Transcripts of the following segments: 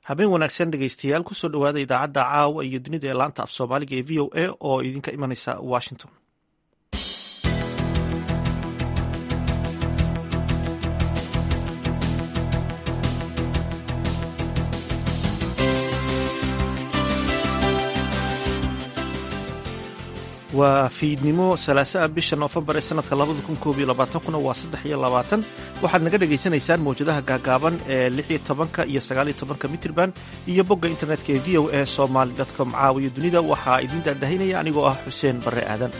habeen wanaagsan dhegeystayaal kusoo dhowaada idaacadda caawa iyo dunida ee laanta af soomaaliga ee v o a oo idinka imanaysa washington waa fiidnimo salaasaa bisha noofembar ee sanadka labada kun koob iyo labaatankuna waa saddex iyo labaatan waxaad naga dhagaysanaysaan mawjadaha gaagaaban ee lix iyo tobanka iyo sagaal iyo tobanka mitrban iyo bogga internetka ee v o a somaly com caawiyo dunida waxaa idiin daadahinaya anigoo ah xuseen barre aadan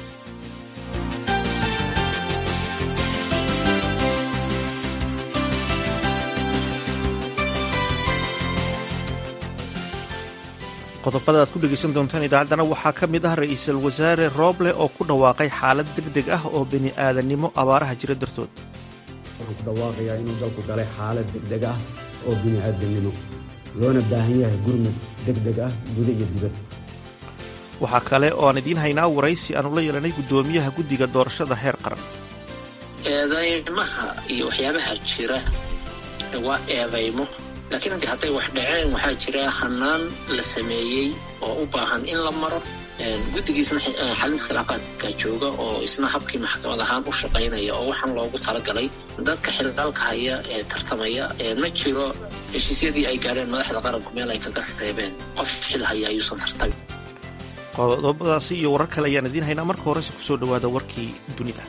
qodobada aad ku dhegaysan doontaan idaacaddana waxaa ka mid ah ra-iisul wasaare rooble oo ku dhawaaqay xaalad deg deg ah oo bini aadannimo abaaraha jira dartood waxaan ku dhawaaqayaa inuu dalku galay xaalad degdeg ah oo bini aadamnimo loona baahan yahay gurmud degdeg ah guda iyo dibad waxaa kale oo aan idiin haynaa waraysi aanu la yeelanay guddoomiyaha guddiga doorashada heer qaran eedaymaha iyo waxyaabaha jira waa eedaymo laakiin adi hadday wax dhaceen waxaa jira hanaan la sameeyey oo u baahan in la maro guddigiisna xalinta khilaafaadka jooga oo isna habkii maxkamad ahaan u shaqaynaya oo waxaan loogu talagalay dadka xildhaalka haya ee tartamaya ma jiro heshiisyadii ay gaadheen madaxda qaranku meel ay kaga reebeen qof xil haya ayuusan tartamin qodobadaasi iyo warar kale ayaan idiin haynaa marka horese kusoo dhowaada warkii dunida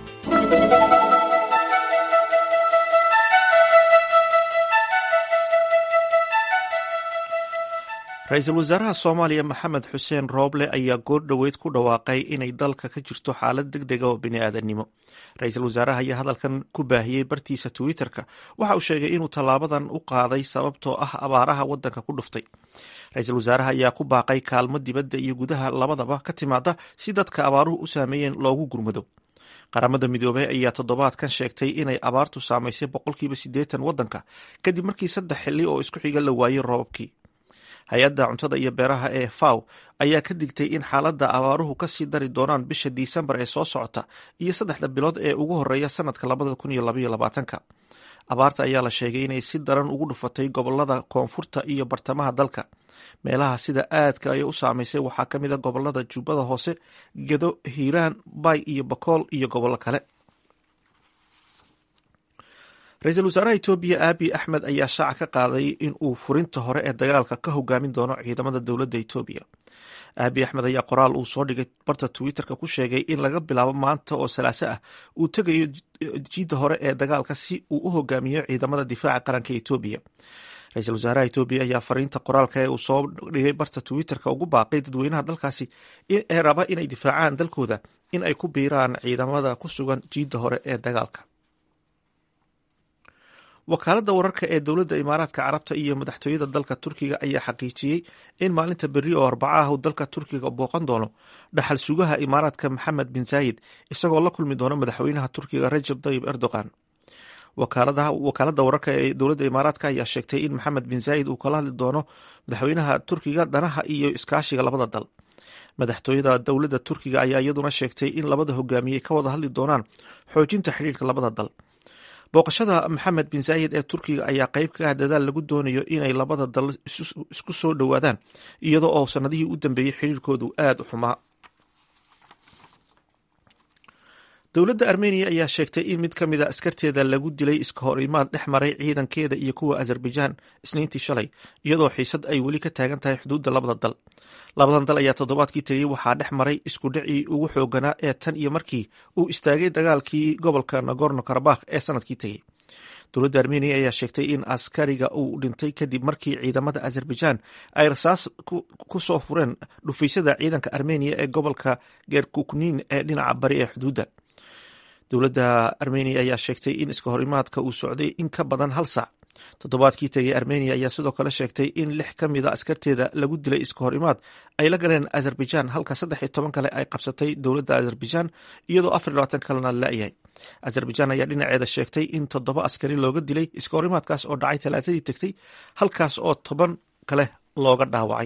ra-iisul wasaaraha soomaaliya maxamed xuseen rooble ayaa goor dhoweyd ku dhawaaqay inay dalka ka jirto xaalad deg dega oo bini'aadannimo ra-iisul wasaaraha ayaa hadalkan ku baahiyey bartiisa twitter-ka waxa uu sheegay inuu tallaabadan u qaaday sababtoo ah abaaraha waddanka ku dhuftay ra-iisul wasaaraha ayaa ku baaqay kaalmo dibadda iyo gudaha labadaba ka timaada si dadka abaaruhu u saameeyeen loogu gurmado qaramada midoobey ayaa toddobaadkan sheegtay inay abaartu saamaysay boqolkiiba siddeetan waddanka kadib markii saddex xilli oo isku xiga la waayey roobabkii hay-adda cuntada iyo beeraha ee faw ayaa ka digtay in xaaladda abaaruhu kasii dari doonaan bisha disembar ee soo socota iyo saddexda bilood ee ugu horeeya sanadka labada kun iyo labaiyo labaatanka abaarta ayaa la sheegay inay si daran ugu dhufatay gobolada koonfurta iyo bartamaha dalka meelaha sida aadka ay u saamaysay waxaa ka mid a gobolada jubbada hoose gedo hiiraan bay iyo bakool iyo gobollo kale ra-iisul wasaaraha etoobiya aabi axmed ayaa shaaca ka qaaday in uu furinta hore ee dagaalka ka hogaamin doono ciidamada dowladda etoobiya aabi axmed ayaa qoraal uu soo dhigay barta twitter-ka ku sheegay in laga bilaabo maanta oo salaaso ah uu tegayo jiidda hore ee dagaalka si uu u hogaamiyo ciidamada difaaca qaranka etoobiya ra-iisul wasaaraha etoobiya ayaa fariinta qoraalka ee uu soo dhigay barta twitter-ka ugu baaqay dadweynaha dalkaasi ee raba inay difaacaan dalkooda in ay ku biiraan ciidamada ku sugan jiidda hore ee dagaalka wakaaladda wararka ee dowladda imaaraadka carabta iyo madaxtooyada dalka turkiga ayaa xaqiijiyey in maalinta berri oo arbaca ah uu dalka turkiga booqan doono dhaxal sugaha imaaraadka maxamed bin zaayid isagoo la kulmi doona madaxweynaha turkiga rajab tayib erdogan wakaaladda wararka ee dowladda imaaraadka ayaa sheegtay in maxamed bin zaayid uu kala hadli doono madaxweynaha turkiga danaha iyo iskaashiga labada dal madaxtooyada dowladda turkiga ayaa iyaduna sheegtay in labada hogaamiyey ka wada hadli doonaan xoojinta xidhiirka labada dal booqashada maxamed bin zaayid ee turkiga ayaa qeyb ka ah dadaal lagu doonayo inay labada dal isku soo dhowaadaan iyadoo oo sanadihii u dambeeyey xiriirkoodu aada u xumaa dowladda armeniya ayaa sheegtay in mid ka mid a askarteeda lagu dilay iska hor imaad dhex maray ciidankeeda iyo kuwa azerbaijan isniintii shalay iyadoo xiisad ay weli ka taagan tahay xuduudda labada dal labadan dal ayaa toddobaadkii tegey waxaa dhex maray isku dhacii ugu xooganaa ee tan iyo markii uu istaagay dagaalkii gobolka nagorno karabakh ee sanadkii tegey dowladda armeniya ayaa sheegtay in askariga uu dhintay kadib markii ciidamada azerbaijan ay rasaas ku soo fureen dhufaysyada ciidanka armeniya ee gobolka gerkuknin ee dhinaca bari ee xuduudda dowladda armeniya ayaa sheegtay in iska horimaadka uu socday in ka badan hal sac toddobaadkii tegay armeniya ayaa sidoo kale sheegtay in lix ka mid a askarteeda lagu dilay iska hor imaad ay la galeen azerbaijan halka saddex iyo toban kale ay qabsatay dowladda azerbaijan iyadoo afar iyo labaatan kalena la-yahay azerbaijan ayaa dhinaceeda sheegtay in toddoba askari looga dilay iska horimaadkaas oo dhacay talaatadii tegtay halkaas oo toban kale looga dhaawacay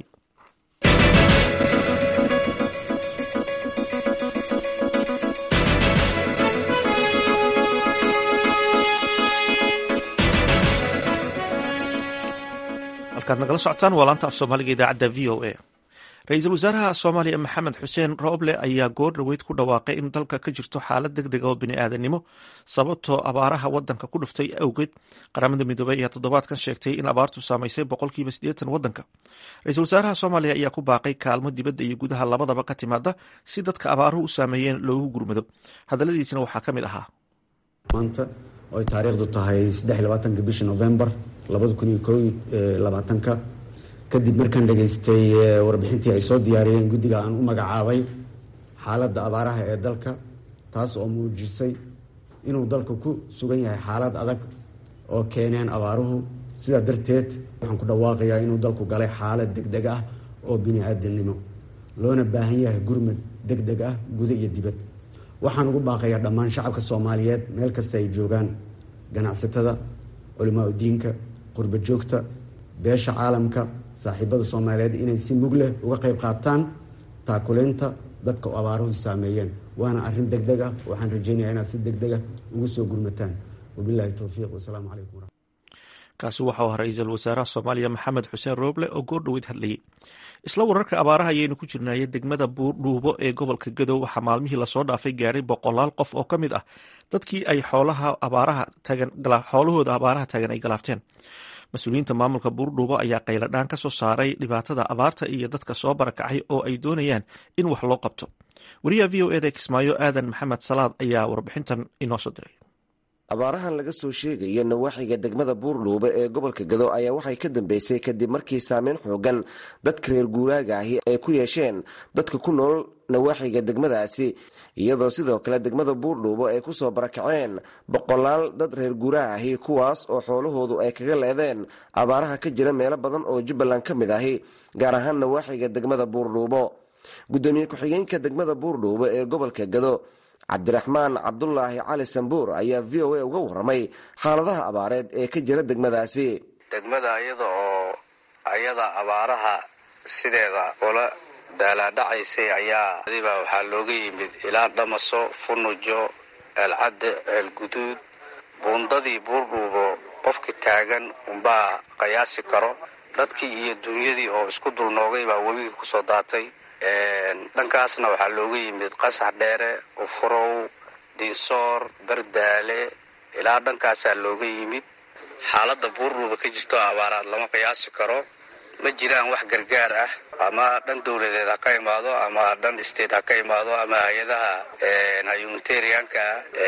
halkaad nagala socotaan waa laanta af soomaaliga idaacadda v o a ra-iisul wasaaraha soomaaliya maxamed xuseen rooble ayaa goor dhoweyd ku dhawaaqay in dalka ka jirto xaalad deg dega oo bini'aadanimo sababtoo abaaraha wadanka ku dhuftay awgeed qaramada midoobey ayaa toddobaadkan sheegtay in abaartu saamaysay boqolkiiba siddeetan wadanka ra-iisul wasaaraha soomaaliya ayaa ku baaqay kaalmo dibadda iyo gudaha labadaba ka timaada si dadka abaaruhu u saameeyeen loogu gurmado hadalladiisina waxaa ka mid ahaa maanta oo ay taariikhdu tahay saddex iyo labaatanka bishii novembar labada kun iyo koo labaatanka kadib markaan dhageystay warbixintii ay soo diyaariyeen guddiga aan u magacaabay xaaladda abaaraha ee dalka taas oo muujisay inuu dalka ku sugan yahay xaalad adag oo keeneen abaaruhu sidaa darteed waxaan ku dhawaaqayaa inuu dalku galay xaalad deg deg ah oo bini-aadamnimo loona baahan yahay gurmad deg deg ah guda iyo dibad waxaan ugu baaqayaa dhammaan shacabka soomaaliyeed meel kasta ay joogaan ganacsatada culimaa udiinka qurba joogta beesha caalamka saaxiibada soomaaliyeed inay si mug leh uga qayb qaataan taakuleynta dadka oo abaaruhu saameeyeen waana arrin deg deg ah waxaan rajeynayaa inaad si deg dega ugu soo gurmataan wabilahi towfiiq wasalaamu calaykum kaasi waxau ahaa ra-iisul wasaaraha soomaaliya maxamed xuseen rooble oo goor dhoweyd hadlayay isla wararka abaaraha ayaynu ku jirnaaye degmada buurdhuubo ee gobolka gadow waxaa maalmihii lasoo dhaafay gaadhay boqolaal qof oo ka mid ah dadkii ay xoolaha abaaraha tagan xoolahooda abaaraha taagan ay galaafteen mas-uuliyiinta maamulka buurdhuubo ayaa qayladhaan ka soo saaray dhibaatada abaarta iyo dadka soo barakacay oo ay doonayaan in wax loo qabto wariyaha v o eda kismaayo aadan maxamed salaad ayaa warbixintan inoo soo diray abaarahan laga soo sheegaya nawaaxiga degmada buurdhuube ee gobolka gado ayaa waxay ka dambeysay kadib markii saameyn xoogan dadka reer guuraaga ahi ay ku yeesheen dadka ku nool nawaaxiga degmadaasi iyadoo sidoo kale degmada buurdhuubo ay kusoo barakaceen boqolaal dad reer guuraha ahi kuwaas oo xoolahoodu ay kaga leedeen abaaraha ka jira meelo badan oo jubbaland ka mid ahi gaar ahaan nawaaxiga degmada buurdhuubo gudoomiye ku-xigeenka degmada buurdhuubo ee gobolka gado cabdiraxmaan cabdulaahi cali sambuur ayaa v o a uga waramay xaaladaha abaareed ee ka jira degmadaasi degmada iyada oo ayada abaaraha sideeda ula daalaadhacaysay ayaa adiba waxaa looga yimid ilaa dhamaso funujo ceelcadde ceelguduud buundadii buurdhuubo qofkii taagan unbaa qiyaasi karo dadkii iyo dunyadii oo isku dulnoogay baa webigii kusoo daatay dhankaasna waxaa looga yimid qasax dheere ufurow diinsoor bardaale ilaa dhankaasaa looga yimid xaaladda buurdhuuba ka jirto abaaraad lama qiyaasi karo ma jiraan wax gargaar ah ama dhan dowladeed ha ka imaado ama dhan state ha ka imaado ama hay-adaha humanitarianka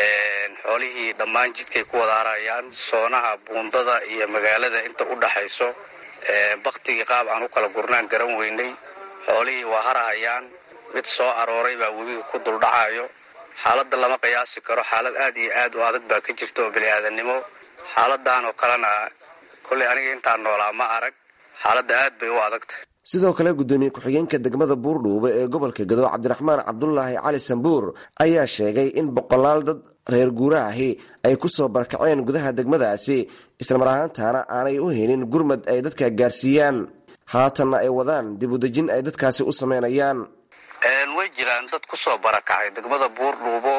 xoolihii dhammaan jidkay ku wada harayaan soonaha buundada iyo magaalada inta u dhaxayso baktigii qaab aan u kala gurnaan garan weynay xoolihii waa harahayaan mid soo arooray baa webiga ku duldhacayo xaaladda lama qiyaasi karo xaalad aad iyo aad u adag baa ka jirta oo bini-aadannimo xaaladan oo kalena kolley aniga intaan noolaa ma arag xaaladda aad bay u adagtahay sidoo kale gudoomiye ku-xigeenka degmada buurdhuube ee gobolka gado cabdiraxmaan cabdulaahi cali sambuur ayaa sheegay in boqolaal dad reer guuraahi ay kusoo barakaceen gudaha degmadaasi islamar ahaantaana aanay u helin gurmad ay dadka gaarsiiyaan haatanna ay wadaan dib u dejin ay dadkaasi u sameynayaan way jiraan dad kusoo barakacay degmada buurdhuubo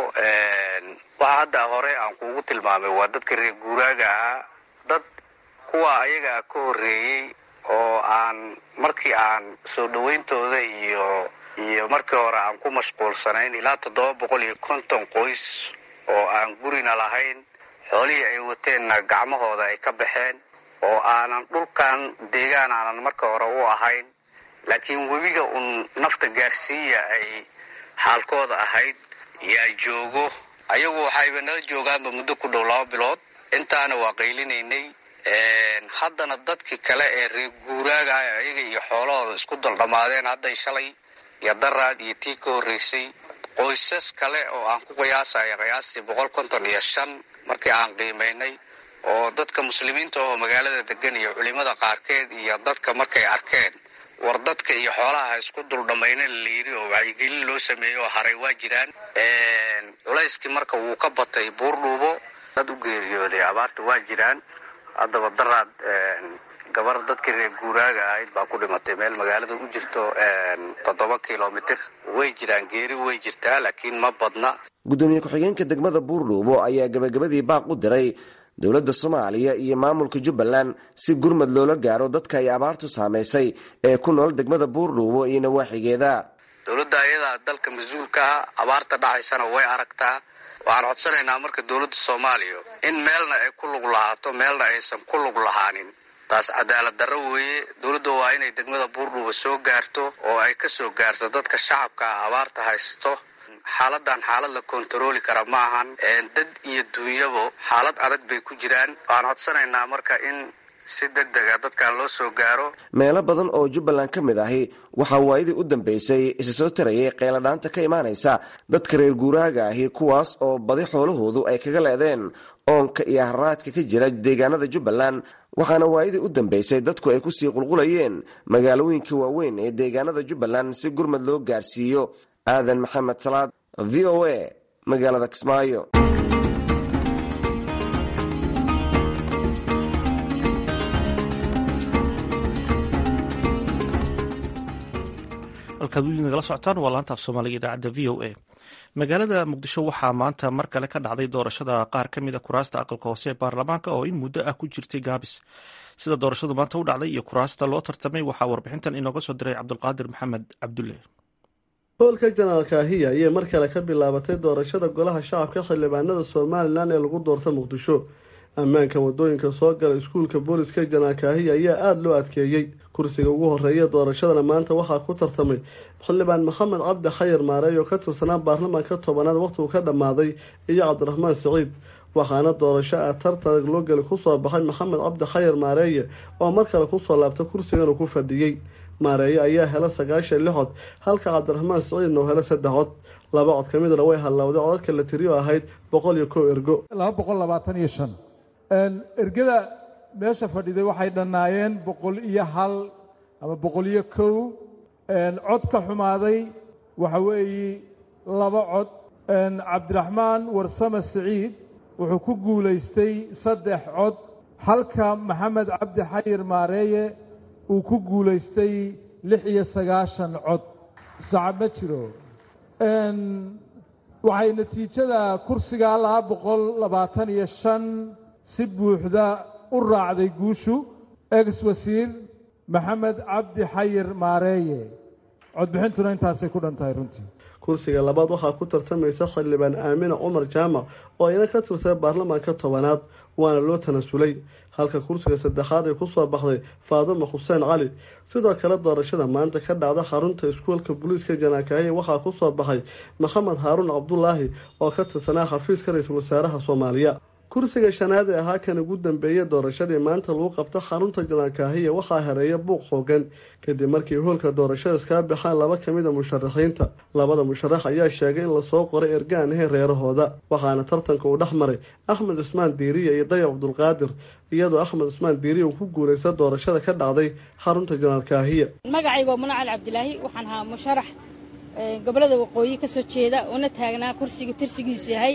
waxa hadda hore aan kuugu tilmaamay waa dadka reer guuraaga ahaa dad kuwa ayaga ka horreeyey oo aan markii aan soo dhawayntooda iyo iyo markii hore aan ku mashquulsanayn ilaa toddoba boqol iyo konton qoys oo aan gurina lahayn xoolihii ay wateenna gacmahooda ay ka baxeen oo aanan dhulkan deegaan aanan marka hore u ahayn laakiin webiga uun nafta gaarsiiya ay xaalkooda ahayd yaa joogo ayagu waxayba nala joogaanba muddo ku dhow laba bilood intaana waa qaylinaynay haddana dadkii kale ee reer guuraaga ah ayaga iyo xoolahooda isku daldhamaadeen hadday shalay iyo daraad iyo tii ka horreysay qoysas kale oo aan ku qiyaasaya qiyaastii boqol konton iyo shan markii aan qiimaynay oo dadka muslimiinta oo magaalada degan iyo culimada qaarkeed iyo dadka markay arkeen war dadka iyo xoolaha ha isku duldhamayna la yidhi oo wacyigelin loo sameeyey oo haray waa jiraan culayskii marka wuu ka batay buurdhuubo dad u geeriyooday abaarta waa jiraan haddaba daraad gabar dadkii reer guuraaga ahayd baa ku dhimatay meel magaalada u jirto toddoba kilomitir way jiraan geeri way jirtaa laakiin ma badna gudoomiye ku-xigeenka degmada buurdhuubo ayaa gabagabadii baaq u diray dowladda soomaaliya iyo maamulka jubbaland si gurmad loola gaaro dadka ay abaartu saamaysay ee ku nool degmada buurdhuubo iyo nawaaxigeeda dowladda ayadaa dalka mas-uulka ah abaarta dhacaysana way aragtaa waxaan codsanaynaa marka dowladda soomaaliya in meelna ay ku lug lahaato meelna aysan ku lug lahaanin taas cadaalad darro weeye dowladda waa inay degmada buurdhuuba soo gaarto oo ay ka soo gaarto dadka shacabka ah abaarta haysto xaaladan xaalad la kontarooli kara ma ahan dad iyo duunyabo xaalad adag bay ku jiraan waxaan codsanaynaa marka in si deg dega dadkan loo soo gaaro meelo badan oo jubbaland ka mid ahi waxaa waayadii u dambeysay isa soo tarayay qeeladhaanta ka imaanaysa dadka reer guuraaga ahi kuwaas oo badi xoolahoodu ay kaga leedeen oonka iyo haraadka ka jira deegaanada jubbaland waxaana waayadii u dambeysay dadku ay kusii qulqulayeen magaalooyinka waaweyn ee deegaanada jubbaland si gurmad loo gaarsiiyo aadan maxamed salaad v o a magaalada kismaayo halkaad weli nagala socotaan waa laantaaf soomaaliga idaacadda v o a magaalada muqdisho waxaa maanta mar kale ka dhacday doorashada qaar ka mida kuraasta aqalka hoose ee baarlamaanka oo in muddo ah ku jirtay gaabis sida doorashadu maanta u dhacday iyo kuraasta loo tartamay waxaa warbixintan inooga soo diray cabdulqaadir maxamed cabdulle hoolka janaalka ahiya ayay mar kale ka bilaabatay doorashada golaha shacabka xildhibaanada somalilan ee lagu doorta muqdisho ammaanka wadooyinka soo gala iskuulka booliska janaalka ahiya ayaa aada loo adkeeyey kursiga ugu horeeya doorashadana maanta waxaa ku tartamay xildhibaan maxamed cabdi khayar maareey oo ka tirsanaa baarlamaanka tobanaad waqtigu ka dhammaaday iyo cabdiraxmaan siciid waxaana doorasho ah tartan loo geli kusoo baxay maxamed cabdi khayar maareeye oo mar kale kusoo laabtay kursigan uu ku fadhiyey maareeye ayaa hela sagaashan lix cod halka cabdiraxmaan siciidna uu helo saddex cod laba cod ka midna way hallowday codadka la tiriyo ahayd boqol iyo kow ergo laba boqol labaatan iyo shan ergada meesha fadhiday waxay dhannaayeen boqol iyo hal ama boqol iyo kow cod ka xumaaday waxa weeye laba cod cabdiraxmaan warsame siciid wuxuu ku guulaystay saddex cod halka maxamed cabdi xayir maareeye uu ku guulaystay lix iyo sagaashan cod sacab ma jiro waxay natiijada kursiga laba boqol labaatan iyo shan si buuxda u raacday guushu ex wasiir maxamed cabdi xayir maareeye codbixintuna intaasay ku dhan tahay runtii kursiga labaad waxaa ku tartamaysa xildhibaan aamina cumar jaamac oo iyana ka tirsan baarlamaanka tobanaad waana loo tanasulay halka kursiga saddexaad ay kusoo baxday faadimo xuseen cali sidoo kale doorashada maanta ka dhacda xarunta iskuolka booliiska janaakaahiya waxaa kusoo baxay maxamed haaruun cabdulaahi oo ka tirsanaa xafiiska ra-iisul wasaaraha soomaaliya kursiga shanaad ee ahaa kan ugu dambeeyay doorashadii maanta lagu qabta xarunta janaakaahiya waxaa hareeya buuq xoogan kadib markii hoolka doorashada iskaga baxaan laba ka mid a musharaxiinta labada musharax ayaa sheegay in lasoo qoray ergaan ahayn reerahooda waxaana tartanka uu dhex maray axmed cusmaan diiriya iyo dayab cabdulqaadir iyadoo axmed cusmaan diiriya uu ku guulaysta doorashada ka dhacday xarunta janaalkaahiya magacayga waa munacal cabdilaahi waxaan ahaa musharax gobolada waqooyi ka soo jeeda una taagnaa kursiga tirsigiisu yahay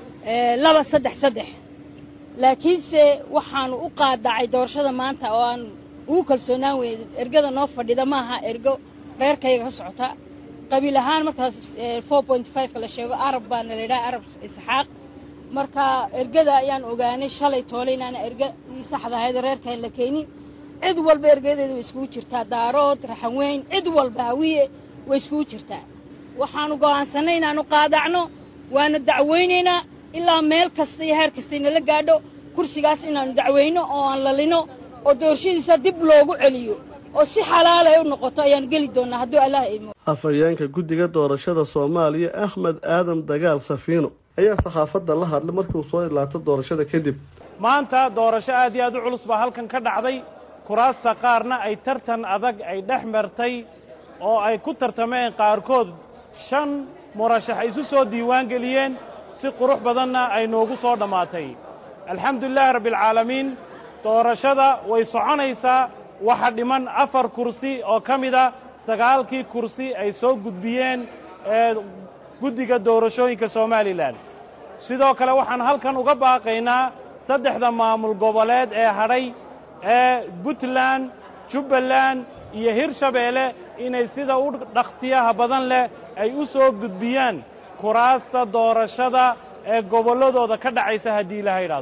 laba saddex saddex laakiinse waxaanu u qaadacay doorashada maanta oo aan ugu kalsoonaan weyne ergada noo fadhida maaha ergo reerkayga ka socota qabiil ahaan markaas four point fiveka la sheego arab baana la yidhaha arab isxaaq marka ergada ayaan ogaanay shalay toole inaana ergadii saxda ahayd oo reerkaan la keenin cid walba ergadeeda way iskugu jirtaa daarood raxanweyn cid walba hawiye way iskugu jirtaa waxaanu go'aansanay inaanu qaadacno waana dacweynaynaa ilaa meel kasta iyo heer kasta inala gaadho kursigaas inaanu dacweyno oo aan lalino oo doorashadiisa dib loogu celiyo oo si xalaal ay u noqoto ayaanu geli doonnaa hadduu allah idmo afhayeenka guddiga doorashada soomaaliya axmed aadan dagaal safiino ayaa saxaafadda la hadlay markii uu soo idlaato doorashada kadib maanta doorasho aad iyo aad u culus baa halkan ka dhacday kuraasta qaarna ay tartan adag ay dhex martay oo ay ku tartameen qaarkood shan murashax isu soo diiwaan geliyeen si qurux badanna ay noogu soo dhammaatay alxamdulilaahi rabbialcaalamiin doorashada way soconaysaa waxa dhiman afar kursi oo ka mida sagaalkii kursi ay soo gudbiyeen ee guddiga doorashooyinka somalilan sidoo kale waxaan halkan uga baaqaynaa saddexda maamul goboleed ee hadhay ee puntland jubbaland iyo hirshabeelle inay sida u dhaqsiyaha badan leh ay u soo gudbiyaan kuraasta doorashada ee gobolladooda ka dhacaysa haddii ilaha yidhaahdo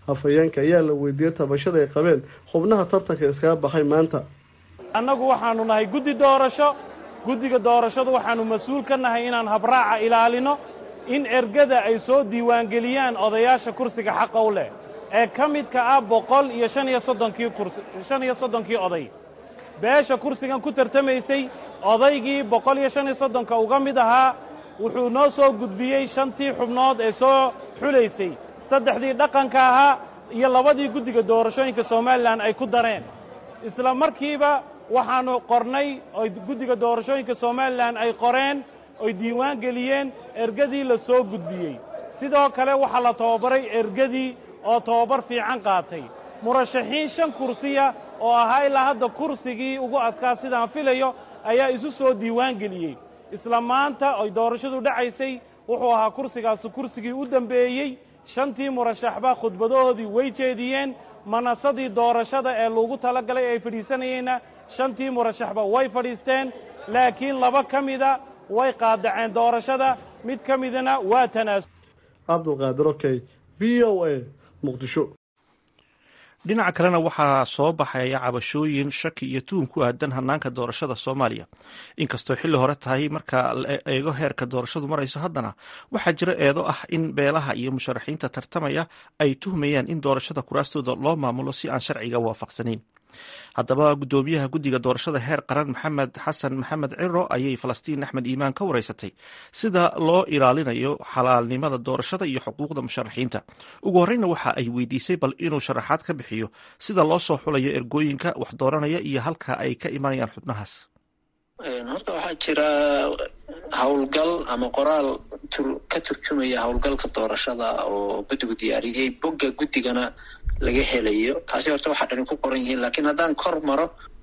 hafayeenka ayaa la weydiiyey tabashada ay qabeen xubnaha tartanka iskaga baxay maanta annagu waxaannu nahay guddi doorasho guddiga doorashadu waxaannu mas-uul ka nahay inaan habraaca ilaalino in ergada ay soo diiwaangeliyaan odayaasha kursiga xaqa u leh ee ka midka ah boqol iyo shan iyo soddonkii kursi shan iyo soddonkii oday beesha kursigan ku tartamaysay odaygii boqol iyo shan iyo soddonka uga mid ahaa wuxuu noo soo gudbiyey shantii xubnood ee soo xulaysay saddexdii dhaqanka ahaa iyo labadii guddiga doorashooyinka somalilan ay ku dareen isla markiiba waxaannu qornay oy guddiga doorashooyinka somalilan ay qoreen oy diiwaan geliyeen ergadii la soo gudbiyey sidoo kale waxaa la tababaray ergadii oo tababar fiican qaatay murashaxiin shan kursiya oo ahaa ilaa hadda kursigii ugu adkaa sidaan filayo ayaa isu soo diiwaan geliyey isla maanta oy doorashadu dhacaysay wuxuu ahaa kursigaasi kursigii u dembeeyey shantii murashaxba khudbadahoodii way jeediyeen manasadii doorashada ee lagu tala galay ay fadhiisanayeenna shantii murashaxba way fadhiisteen laakiin laba ka mida way qaadaceen doorashada mid ka midana waa tanaasul cabdulqaadir okey v o a muqdisho dhinaca kalena waxaa soo baxaya cabashooyin shaki iyo tuhun ku aadan hanaanka doorashada soomaaliya inkastoo xilli hore tahay marka la eego heerka doorashadu marayso haddana waxaa jira eedo ah in beelaha iyo musharaxiinta tartamaya ay tuhmayaan in doorashada kuraastooda loo maamulo si aan sharciga waafaqsanayn haddaba guddoomiyaha guddiga doorashada heer qaran maxamed xasan maxamed ciro ayay falastiin axmed iimaan ka wareysatay sida loo ilaalinayo xalaalnimada doorashada iyo xuquuqda musharaxiinta ugu horreyna waxa ay weydiisay bal inuu sharaxaad ka bixiyo sida loo soo xulayo ergooyinka wax dooranaya iyo halka ay ka imanayaan xubnahaas horta waxaa jira howlgal ama qoraal ka turjumaya howlgalka doorashada oo guddigu diyaariyey bogga guddigana laga helayo kaasi horta waxaa dhani ku qoran yihiin laakiin haddaan kor maro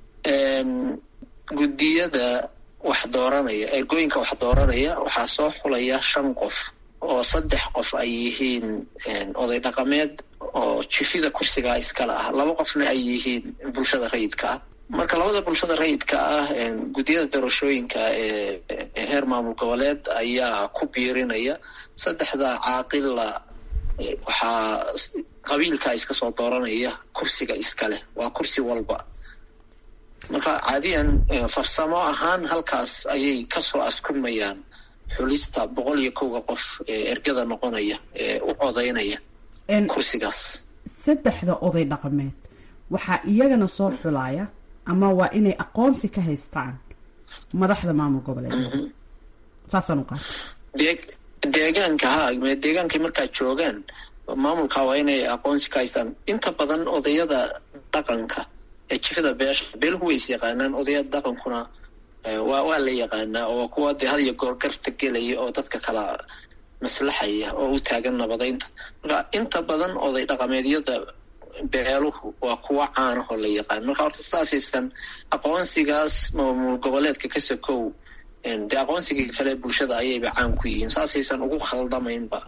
guddiyada wax dooranaya ergooyinka wax dooranaya waxaa soo xulaya shan qof oo saddex qof ay yihiin oday dhaqameed oo jifida kursigaa iskale ah laba qofna ay yihiin bulshada rayidka ah marka labada bulshada rayidka ah guddiyada doorashooyinka ee heer maamul goboleed ayaa ku biirinaya saddexda caaqilla waxaa qabiilkaa iska soo dooranaya kursiga iskaleh waa kursi walba marka caadiyan farsamo ahaan halkaas ayay kasoo askumayaan xulista boqol iyo kowga qof ee ergada noqonaya ee u codaynaya kursigaas saddexda oday dhaqameed waxaa iyagana soo xulaya ama waa inay aqoonsi ka haystaan madaxda maamul goboleed saasaan u qaata deegaanka ha deegaankay markaa joogaan maamulka waa inay aqoonsi ka haystaan inta badan odayada dhaqanka ee jifada beesha beeluhu ways yaqaanaan odayada dhaqankuna waa waa la yaqaanaa oo kuwa dee had iyo goor garta gelaya oo dadka kala maslaxaya oo u taagan nabadaynta marka inta badan oday dhaqameedyada beeluhu waa kuwa caanahoo la yaqaan marka horta saasaysan aqoonsigaas maamul goboleedka ka sokow dee aqoonsigii kale bulshada ayayba caan ku yihiin saasaysan ugu khaldamaynba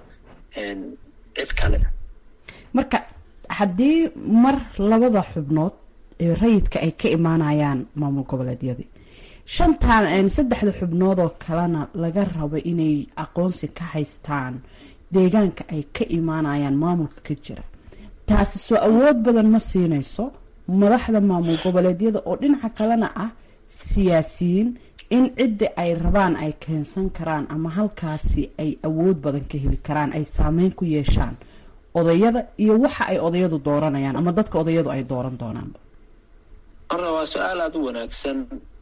cid kale marka haddii mar labada xubnood ee rayidka ay ka imaanayaan maamul goboleedyadii shantaan saddexda xubnood oo kalena laga rabo inay aqoonsi ka haystaan deegaanka ay ka imaanayaan maamulka ka jira taasi soo awood badan ma siinayso madaxda maamul goboleedyada oo dhinaca kalena ah siyaasiyiin in cidda ay rabaan ay keensan karaan ama halkaasi ay awood badan ka heli karaan ay saameyn ku yeeshaan odayada iyo waxa ay odayadu dooranayaan ama dadka odayadu ay dooran doonaanba horta waa su-aal aada u wanaagsan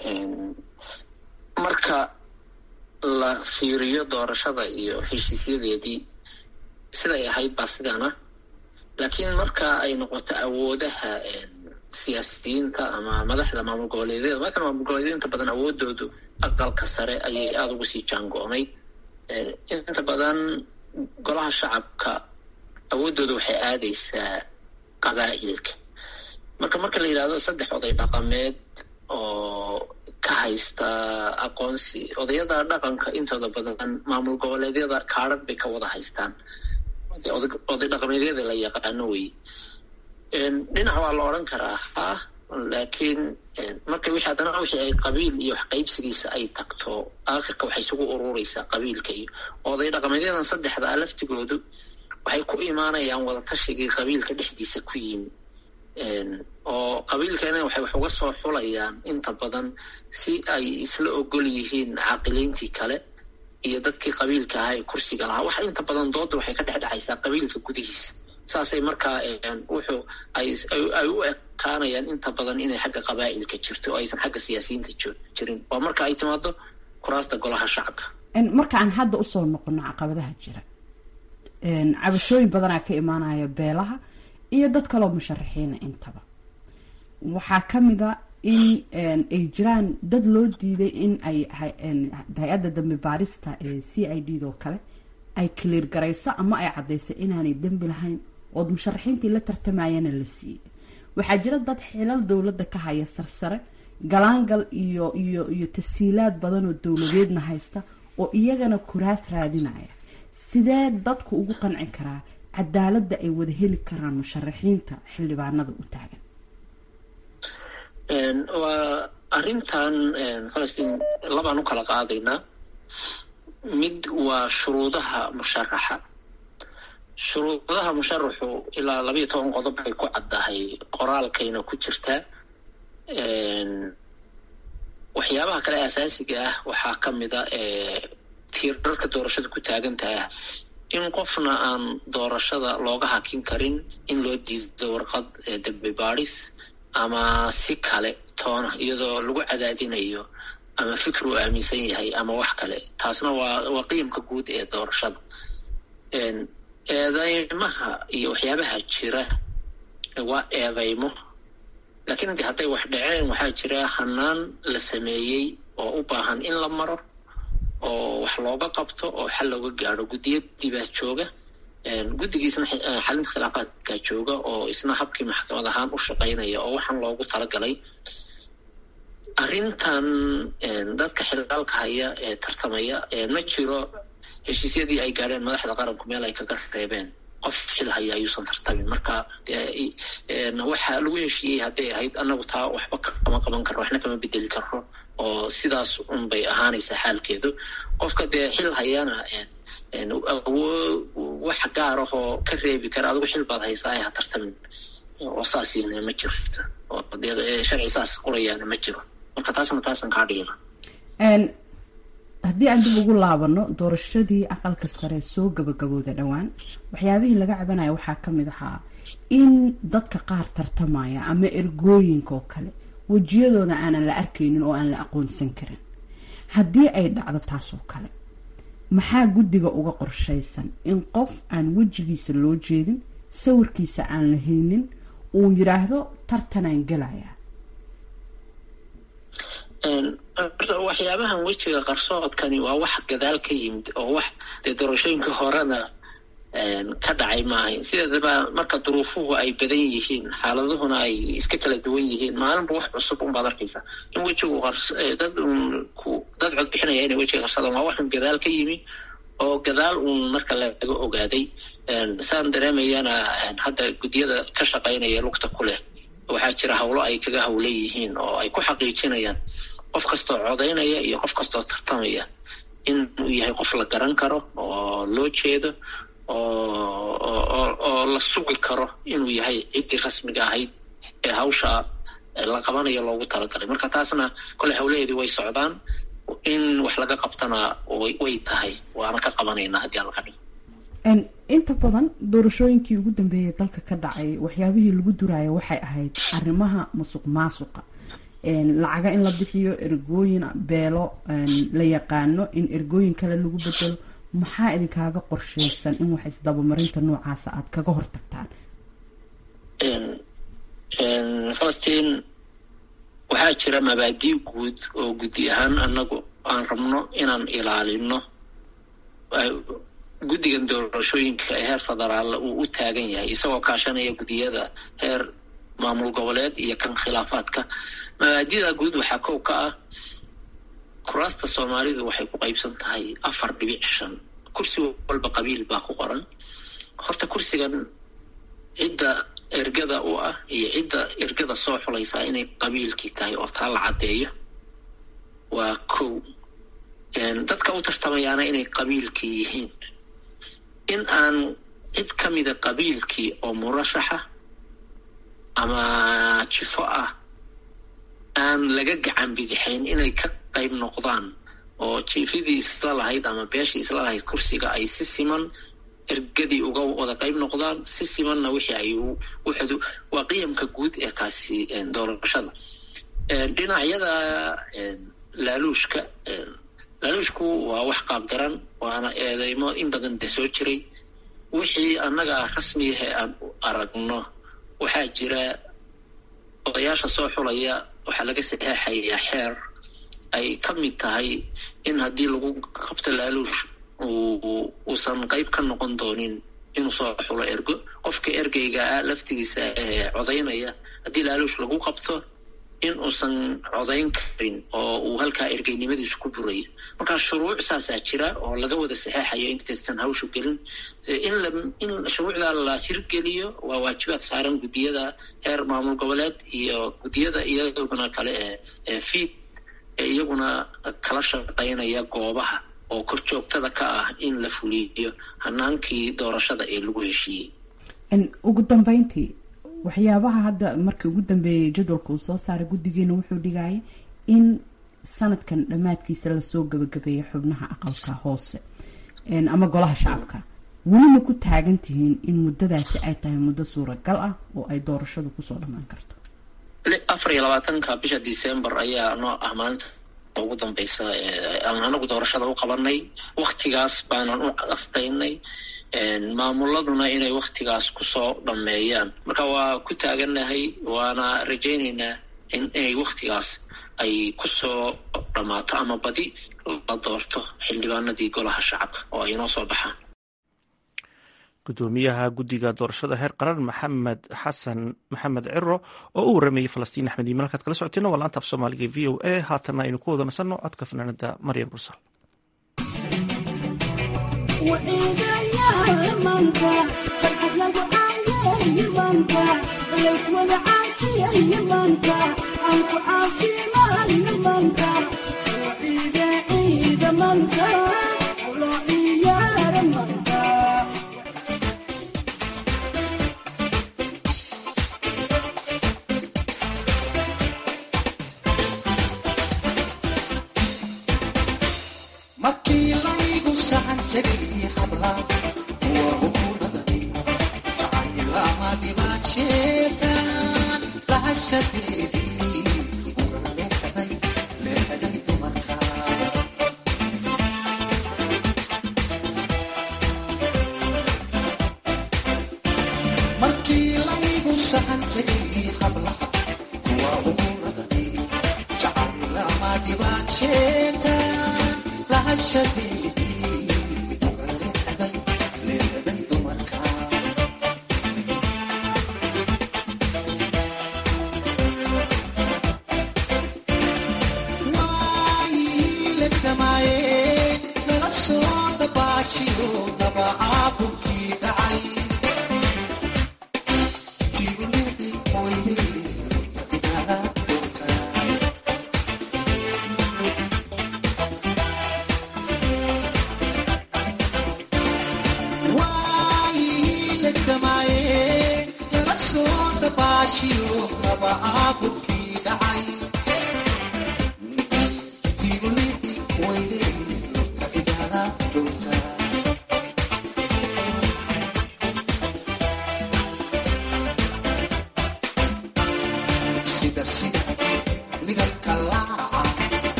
marka la fiiriyo doorashada iyo heshiisyadeedii siday ahayd baa sidaana laakiin marka ay noqoto awoodaha siyaasiyiinta ama madaxda maamul goboleedyada marka maamul goboleedyada inta badan awoodoodu aqalka sare ayay aada ugu sii jaango-nay inta badan golaha shacabka awooddooda waxay aadaysaa qabaa'ilka marka marka la yidhahdo saddex oday dhaqameed oo ka haysta aqoonsi odayada dhaqanka intooda badan maamul goboleedyada kaadhadh bay ka wada haystaan oday dhaqameedyada la yaqaano wey dhinac waa la odhan karaa ha laakiin marka wixii haddana wixii ay qabiil iyo wax qaybsigiisa ay tagto aakhirka waxay isugu urureysaa qabiilka iyo oday dhaqameedyadan saddexda ah laftigoodu waxay ku imaanayaan wadatashigai qabiilka dhexdiisa ku yimi oo qabiilkana waxay wax uga soo xulayaan inta badan si ay isla ogol yihiin caaqiliintii kale iyo dadkii qabiilka ahaa ee kursiga lahaa wax inta badan dooda waxay ka dhex dhexaysaa qabiilka gudihiisa saasay markaa wuxuu ay u ekaanayaan inta badan inay xagga qabaa'ilka jirto oo aysan xagga siyaasiyiinta jirin waa marka ay timaado kuraasta golaha shacabka marka aan hadda usoo noqono caqabadaha jira cabashooyin badanaa ka imaanaya beelaha iyo dad kaloo musharaxiina intaba waxaa ka mid a in ay jiraan dad loo diiday in ay hay-adda dambi baarista ee c i d doo kale ay kaliir garayso ama ay caddayso inaanay dembi lahayn ood musharaxiintii la tartamayana la siiyey waxaa jira dad xilal dowladda ka haya sarsare galaangal iyo iyo iyo tasiilaad badan oo dowladeedna haysta oo iyagana kuraas raadinaya sidee dadku ugu qanci karaa cadaaladda ay wada heli karaan musharaxiinta xildhibaanada u taagan waa arrintan falastiin labaan u kala qaadaynaa mid waa shuruudaha musharaxa shuruudaha musharaxu ilaa labayo toban qodob bay ku caddahay qoraalkayna ku jirtaa waxyaabaha kale asaasiga ah waxaa ka mida tiirarka doorashada ku taagantaah in qofna aan doorashada looga hakin karin in loo diido warqad dembi baadhis ama si kale toona iyadoo lagu cadaadinayo ama fikr uu aaminsan yahay ama wax kale taasna waa waa qiimka guud ee doorashada eedeymaha iyo waxyaabaha jira waa eedeymo laakiin de hadday wax dhaceen waxaa jira hanaan la sameeyey oo u baahan in la maro oo wax looga qabto oo xal looga gaadho guddiyadii baa jooga guddigiisna xalinta khilaafaadkaa jooga oo isna habkii maxkamad ahaan u shaqaynaya oo waxaan loogu talagalay arrintan dadka xilaalka haya ee tartamaya ma jiro heshiisyadii ay gaadheen madaxda qaranku meel ay kaga reebeen qof xil haya ayuusan tartamin marka waxa lagu heshiiyey hadday ahayd annagu taa waxba kama qaban karro waxna kama bedeli karro oo sidaas un bay ahaanaysaa xaalkeedu qofka dee xil hayana wax gaar ah oo ka reebi kara adigu xil baad haysaa ay ha tartamin oo saasina ma jirto oo dee sharci saas qorayaana ma jiro marka taasna taasan kaa dhigina haddii aan dib ugu laabano doorashadii aqalka sare soo gabagabooda dhowaan waxyaabihii laga cabanaya waxaa ka mid ahaa in dadka qaar tartamaya ama ergooyinka oo kale wejiyadooda aanan la arkaynin oo aan la aqoonsan karin haddii ay dhacdo taas oo kale maxaa guddiga uga qorshaysan in qof aan wejigiisa loo jeedin sawirkiisa aan la haynin uu yidhaahdo tartanaan gelaya waxyaabahan wejiga qarsoodkani waa wax gadaal ka yimid oo wax dee doorashooyinka horena ka dhacay maahayn sideedaba marka duruufuhu ay badan yihiin xaaladuhuna ay iska kala duwan yihiin maalinba wax cusub unbaad arkaysa in wejigu dad dad cod bixinaya inay wejiga qarsadaan waa waxun gadaal ka yimi oo gadaal uun marka laga ogaaday saan dareemayana hadda guddiyada ka shaqaynaya lugta ku leh waxaa jira hawlo ay kaga hawlan yihiin oo ay ku xaqiijinayaan qof kastoo codaynaya iyo qof kastoo tartamaya inuu yahay qof la garan karo oo loo jeedo oo la sugi karo inuu yahay ciddii rasmiga ahayd ee hawsha la qabanayo loogu talagalay marka taasna kole hawlaheedii way socdaan in wax laga qabtana way tahay waana ka qabanaynaa haddii aan laga dhigo inta badan doorashooyinkii ugu dambeeyay dalka ka dhacay waxyaabihii lagu duraayo waxay ahayd arrimaha musuq maasuqa lacaga in la bixiyo ergooyin beelo la yaqaano in ergooyin kale lagu bedelo maxaa idinkaaga qorshaysan in wax isdabamarinta noocaasa aada kaga hortagtaan falastiin waxaa jira mabaadii guud oo guddi ahaan annagu aan rabno inaan ilaalino guddigan doorashooyinka ee heer federaalla uu u taagan yahay isagoo kaashanaya guddiyada heer maamul goboleed iyo kan khilaafaadka mabaadida guud waxaa kow ka ah kuraasta soomaalidu waxay ku qaybsan tahay afar dhibic shan kursi walba qabiil baa ku qoran horta kursigan cidda ergada u ah iyo cidda ergada soo xulaysaa inay qabiilkii tahay oo taa la caddeeyo waa kow dadka u tartamayaana inay qabiilkii yihiin in aan cid ka mida qabiilkii oo murashaxa ama jifo ah aan laga gacan bidixayn inay ka qayb noqdaan oo jiifidii isla lahayd ama beeshii isla lahayd kursiga ay si siman ergadii uga wada qayb noqdaan si simanna wixii ay wuxudu waa qiyamka guud ee kaasi doorashada dhinacyada laaluushka laaluushku waa wax qaabdaran waana eedeymo in badan de soo jiray wixii annaga rasmiyahe aan u aragno waxaa jira odayaasha soo xulaya waxaa laga saxeexayaa xeer ay ka mid tahay in haddii lagu qabto laaluush uusan qayb ka noqon doonin inuu soo xulo ergo qofka ergeyga ah laftigiisa ee codaynaya haddii laaluush lagu qabto in uusan codayn karin oo uu halkaa ergeynimadiisu ku burayo markaa shuruuc saasaa jira oo laga wada saxeexayo intaysan hawshu gelin in shuruucdaa la hirgeliyo waa waajibaad saaran guddiyada heer maamul goboleed iyo guddiyada iyaguna kale ee fiid ee iyaguna kala shaqaynaya goobaha oo kor joogtada ka ah in la fuliyo hanaankii doorashada ee lagu heshiiyey ugu dambeyntii waxyaabaha hadda markii ugu dambeeyay jadwalka uu soo saaray guddigeena wuxuu dhigaya in sanadkan dhammaadkiisa lasoo gabagabeeya xubnaha aqalka hoose ama golaha shacabka weli ma ku taagan tihiin in muddadaasi ay tahay muddo suuragal ah oo ay doorashadu kusoo dhammaan karto afar iyo labaatanka bisha december ayaa noo ah maalinta ugu dambeysa aan anagu doorashada u qabanay waktigaas baanan u qastaynay maamuladuna inay waktigaas kusoo dhammeeyaan marka waa ku taaganahay waana rajaynaynaa in inay waktigaas ay kusoo dhammaato ama badi la doorto xildhibaanadii golaha shacabka oo ay inoo soo baxaan gudoomiyaha guddiga doorashada heer qaran maxamed xasan maxamed ciro oo u waramayay falastiin axmed iiman halkaad kala socoteena waa laanta af soomaaliga v o a haatanna aynu ku wada nasanno codka fanaanada maryam bursal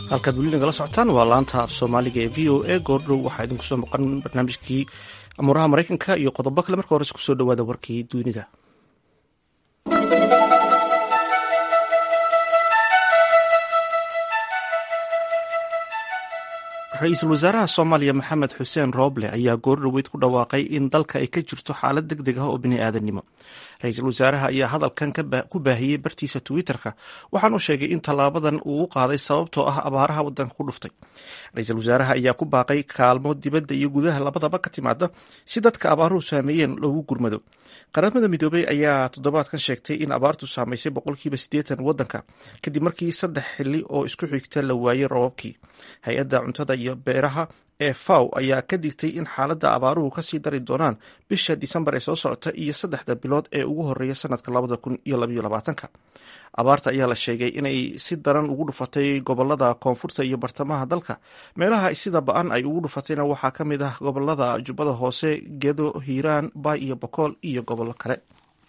halkaad weli nagala socotaan waa laanta af soomaaliga ee v o a goordhow waxaa idinku soo maqan barnaamijkii amuuraha maraykanka iyo qodobo kale marka hores kusoo dhawaada warkii dunida ra-iisul wasaaraha soomaaliya maxamed xuseen rooble ayaa goordhoweyd ku dhawaaqay in dalka ay ka jirto xaalad deg deg ah oo bini-aadanimo ra-iisul wasaaraha ayaa hadalkan ku baahiyey bartiisa twitter-ka waxaanu sheegay in tallaabadan uu u qaaday sababtoo ah abaaraha wadanka ku dhuftay ra-iisul wasaaraha ayaa ku baaqay kaalmo dibadda iyo gudaha labadaba ka timaada si dadka abaaruhu saameeyeen loogu gurmado qaramada midoobey ayaa toddobaadkan sheegtay in abaartu saamaysay boqolkiiba siddeetan wadanka kadib markii saddex xili oo isku xigta la waayey robabkii hay-adda cuntada iyo beeraha ee faw ayaa ka digtay in xaaladda abaaruhu kasii dari doonaan bisha disembar ee soo socota iyo saddexda bilood ee ugu horeeya sanadka labada kun iyo labaiyo labaatanka abaarta ayaa la sheegay inay si daran ugu dhufatay gobolada koonfurta iyo bartamaha dalka meelaha sida ba-an ay ugu dhufatayna waxaa ka mid ah gobolada jubbada hoose gedo hiiraan baay iyo bokool iyo gobollo kale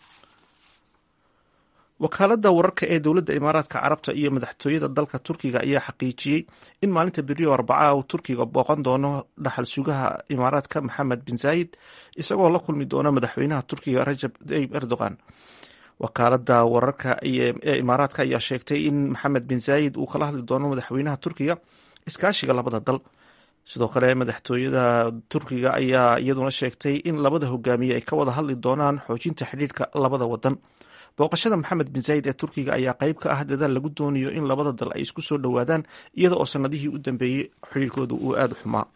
wakaaladda wararka ee dowladda imaaraadka carabta iyo madaxtooyada dalka turkiga ayaa xaqiijiyey in maalinta beriyo arbaca uu turkiga booqan doono dhaxal sugaha imaaraadka maxamed bin zaayid isagoo la kulmi doona madaxweynaha turkiga rajab tayyib erdogan wakaaladda wararka ee imaaraadka ayaa sheegtay in maxamed bin zaayid uu kala hadli doono madaxweynaha turkiga iskaashiga labada dal sidoo kale madaxtooyada turkiga ayaa iyaduna sheegtay in labada hogaamiye ay ka wada hadli doonaan xoojinta xidhiirhka labada wadan booqashada maxamed bin zaayid ee turkiga ayaa qayb ka ah dadaal lagu doonayo in labada dal ay isku soo dhowaadaan iyada oo sanadihii u dambeeyey xiriirkooda uu aada u xumaa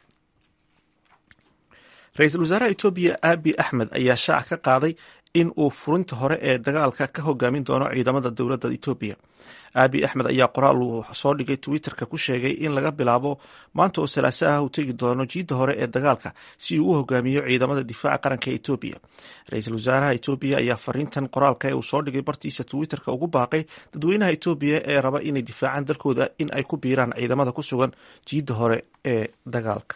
ra-iisul wasaaraha etoobiya abi axmed ayaa shaac ka qaaday in uu furinta hore ee dagaalka ka hogaamin doono ciidamada dowladda etoobiya abi axmed ayaa qoraal uu soo dhigay twitterka ku sheegay in laga bilaabo maanta oo salaaso ah uu tegi doono jiidda hore ee dagaalka si uu u hogaamiyo ciidamada difaaca qaranka ee etoobiya ra-iisul wasaaraha etoobiya ayaa fariintan qoraalka ee uu soo dhigay bartiisa twitterka ugu baaqay dadweynaha etoobiya ee raba inay difaacaan dalkooda in ay ku biiraan ciidamada ku sugan jiidda hore ee dagaalka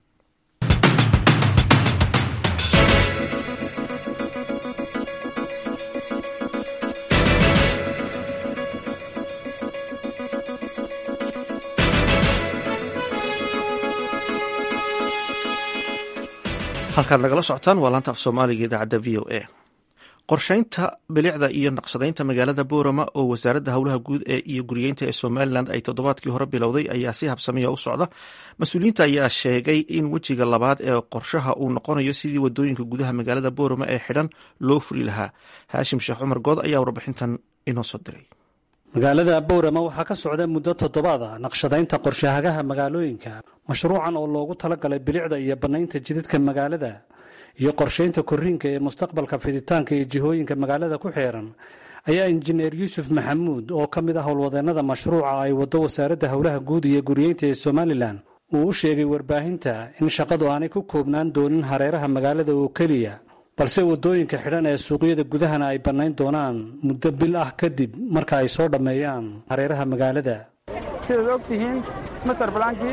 halkaad nagala socotaan waa laanta af soomaaliga idaacadda v o a qorsheynta bilicda iyo naqshadaynta magaalada boorama oo wasaaradda howlaha guud ee iyo guriyeynta ee somalilan ay toddobaadkii hore bilowday ayaa si habsamiya u socda mas-uuliyiinta ayaa sheegay in wejiga labaad ee qorshaha uu noqonayo sidii wadooyinka gudaha magaalada boorama ee xidhan loo furi lahaa haashim sheekh cumar good ayaa warbixintan inoo soo diray magaalada bowrama waxaa ka socda muddo toddobaad ah naqshadaynta qorshahagaha magaalooyinka mashruucan oo loogu talagalay bilicda iyo bannaynta jidadka magaalada iyo qorshaynta korriinka ee mustaqbalka fiditaanka iyo jihooyinka magaalada ku xeeran ayaa injineer yuusuf maxamuud oo ka mid ah howlwadeennada mashruuca ay waddo wasaaradda howlaha guud iyo guriyeynta ee somalilan uu u sheegay warbaahinta in shaqadu aanay ku koobnaan doonin hareeraha magaalada oo keliya balse waddooyinka xidhan ee suuqyada gudahana ay bannayn doonaan muddo bil ah kadib marka ay soo dhammeeyaan hareeraha magaalada sidaad og tihiin master balaankii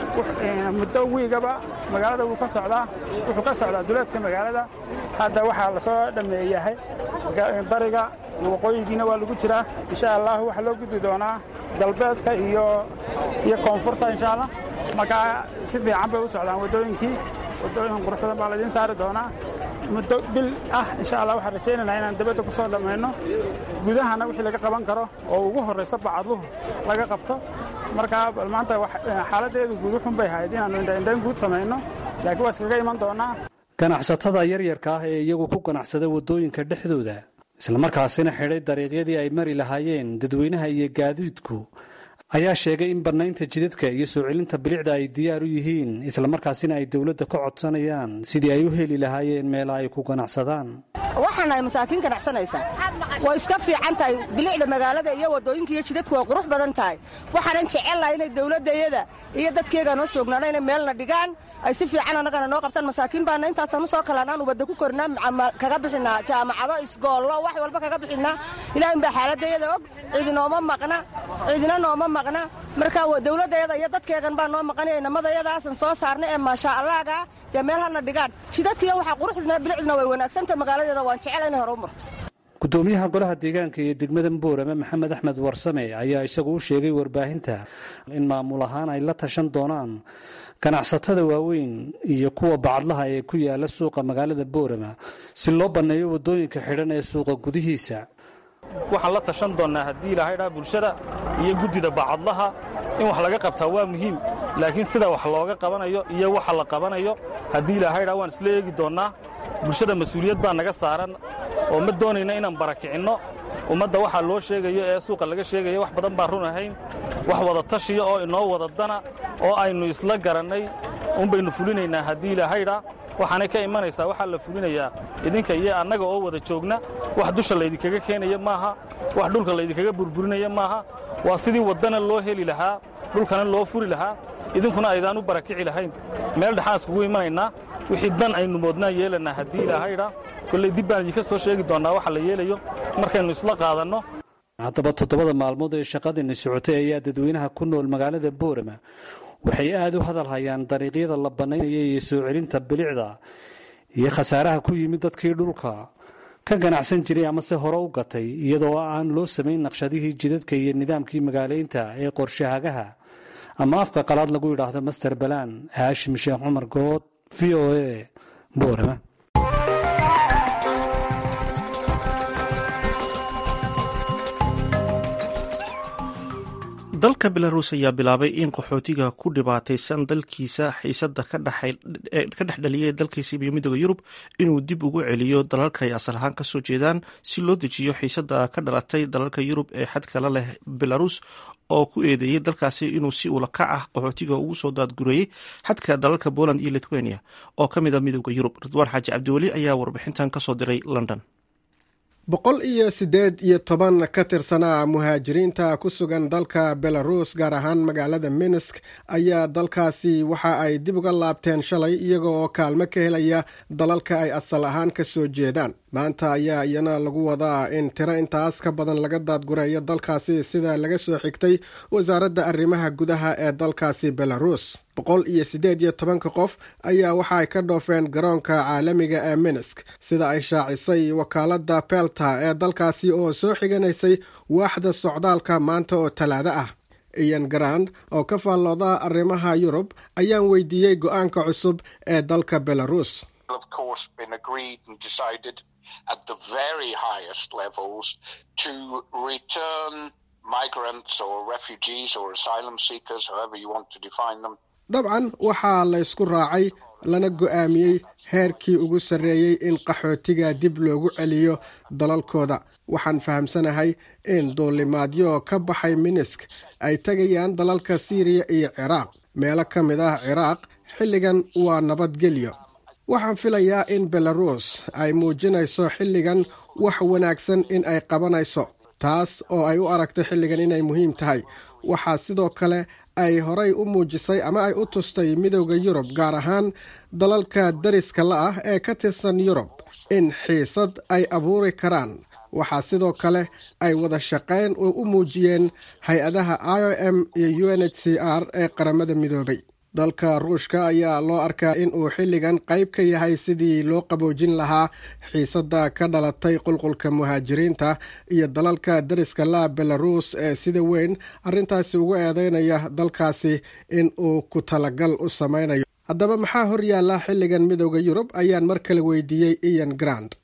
muddo wiigaba magaalada wuu ka socdaa wuxuu ka socdaa duleedka magaalada hadda waxaa la soo dhammeeyahay bariga iyo waqooyigiina waa lagu jiraa insha allah waxaa loo gudbi doonaa galbeedka iyo iyo koonfurta insha allah markaa si fiican bay u socdaan waddooyinkii waddooyin qurux badan baa laidiin saari doonaa muddo bil ah insha allah waxaan rajaynaynaa inaan dabadda ku soo dhammayno gudahana wixii laga qaban karo oo ugu horraysa bacadluhu laga qabto markaa bal maanta xaaladdeedu guud uxun bay ahayd inaannu indhaindhayn guud samayno laakiin waa iskaga iman doonaa ganacsatada yaryarka ah ee iyagu ku ganacsada waddooyinka dhexdooda islamarkaasina xidhay dariiqyadii ay mari lahaayeen dadweynaha iyo gaadiidku ayaa sheegay in bannaynta jidadka iyo soo celinta bilicda ay diyaar u yihiin islamarkaasina ay dowladda ka codsanayaan sidii ay u heli lahaayeen meela ay ku ganacsadaan waxaanahay masaakiin ganacsanaysa way iska fiican tahay bilicda magaalada iyo waddooyinka iyo jidadku way qurux badan tahay waxaanan jecellahay inay dowladdayada iyo dadkeega noo joognaana inay meelna dhigaan ay si fiican annagana noo qabtaan masaakiin baana intaasaan u soo kalanaan ubadda ku kornaa kaga bixinaa jaamacado isgoollo wax walba kaga bixinaa ilaahin baa xaaladdayada og cidinooma maqna cidina nooma maqna marka dowladdayada iyo dadkeegan baa noo maqanaya inamadayadaasan soo saarna ee maasha allaaga dee meel halna dhigaan jidadkiiyo waxaa quruxdina bilicdina way wanaagsantahay magaaladeeda waan jecela inay hore u marto gudoomiyaha golaha deegaanka iyo degmada boorame maxamed axmed warsame ayaa isagu u sheegay warbaahinta in maamul ahaan ay la tashan doonaan ganacsatada waaweyn iyo kuwa bacadlaha ee ku yaala suuqa magaalada boorama si loo banneeyo waddooyinka xidhan ee suuqa gudihiisa waxaan la tashan doonnaa haddii ilaahay dhaa bulshada iyo guddida bacadlaha in wax laga qabtaa waa muhiim laakiin sida wax looga qabanayo iyo waxa la qabanayo haddii ilaahay dhaa waan isla eegi doonnaa bulshada mas-uuliyad baa naga saaran oo ma doonayna inaan barakicinno ummadda waxaa loo sheegayo ee suuqa laga sheegaya wax badan baan run ahayn wax wada tashiya oo inoo wada dana oo aynu isla garannay unbaynu fulinaynaa haddii ilaahayda waxaanay ka imanaysaa waxaa la fulinayaa idinka iyo annaga oo wada joogna wax dusha laydinkaga keenaya maaha wax dhulka laydinkaga burburinaya maaha waa sidii waddana loo heli lahaa dhulkana loo furi lahaa idinkuna aydaan u barakici lahayn meel dhexaan iskugu imanaynaa wixii dan aynu moodnaa yeelannaa haddii ilaahayda kolley dib baan idinka soo sheegi doonnaa waxa la yeelayo markaynu isla qaadanno haddaba toddobada maalmood ee shaqadani socotay ayaa dadweynaha ku nool magaalada boorama waxay aad u hadal hayaan dariiqyada la bannaynaya iyo soo celinta bilicda iyo khasaaraha ku yimid dadkii dhulka ka ganacsan jiray amase hore u gatay iyadoo aan loo samayn naqshadihii jidadka iyo nidaamkii magaalaynta ee qorshahagaha ama afka qalaad lagu yidhaahdo master balaan haashim sheekh cumar good v o a boorama dalka belarus ayaa bilaabay in qaxootiga ku dhibaataysan dalkiisa xiisada ka dhex dhaliyay dalkiisa iyo midooda yurub inuu dib ugu celiyo dalalka ay asal ahaan kasoo jeedaan si loo dejiyo xiisada ka dhalatay dalalka yurub ee xadkala leh belarus oo ku eedeeyey dalkaasi inuu si ula kac ah qaxootiga ugu soo daadgureeyey xadka dalalka poland iyo lithuania oo ka mid a midooda yurub ridwaan xaaji cabdiweli ayaa warbixintan kasoo diray london boqol iyo siddeed iyo toban ka tirsanaa muhaajiriinta ku sugan dalka belarus gaar ahaan magaalada minsk ayaa dalkaasi waxa ay dib uga laabteen shalay iyaga oo kaalmo ka helaya dalalka ay asal ahaan ka soo jeedaan maanta ayaa iyana lagu wadaa in tiro intaas ka badan laga daadgureeyo dalkaasi sida laga soo xigtay wasaaradda arrimaha gudaha ee dalkaasi belarus boqol iyo siddeed iyo tobanka qof ayaa waxa ay ka dhoofeen garoonka caalamiga ee minsk sida ay shaacisay wakaaladda belta ee dalkaasi oo soo xiganaysay waaxda socdaalka maanta oo talaado ah ian grand oo ka faallooda arrimaha yurub ayaan weydiiyey go-aanka cusub ee dalka belarus dabcan waxaa la ysku raacay lana go-aamiyey heerkii ugu sarreeyey in qaxootiga dib loogu celiyo dalalkooda waxaan fahamsanahay in duulimaadyo ka baxay minisk ay tegayaan dalalka siiriya iyo ciraaq meelo ka mid ah ciraaq xilligan waa nabadgelyo waxaan filayaa in belarus ay muujinayso xilligan wax wanaagsan in ay qabanayso taas oo ay u aragtay xilligan inay muhiim tahay waxaa sidoo kale ay horay u muujisay ama ay u tustay midowda yurub gaar ahaan dalalka dariska la ah ee ka tirsan yurub in xiisad ay abuuri karaan waxaa sidoo kale ay wada shaqayn u muujiyeen hay-adaha i o m iyo u n h c r ee qaramada midoobay dalka ruushka ayaa loo arkaa in uu xilligan qayb ka yahay sidii loo qaboojin lahaa xiisadda ka dhalatay qulqulka muhaajiriinta iyo dalalka dariska la belarus ee sida weyn arrintaasi ugu eedeynaya dalkaasi in uu ku talagal u samaynayo haddaba maxaa hor yaalla xilligan midowda yurub ayaan mar kale weydiiyey ian grand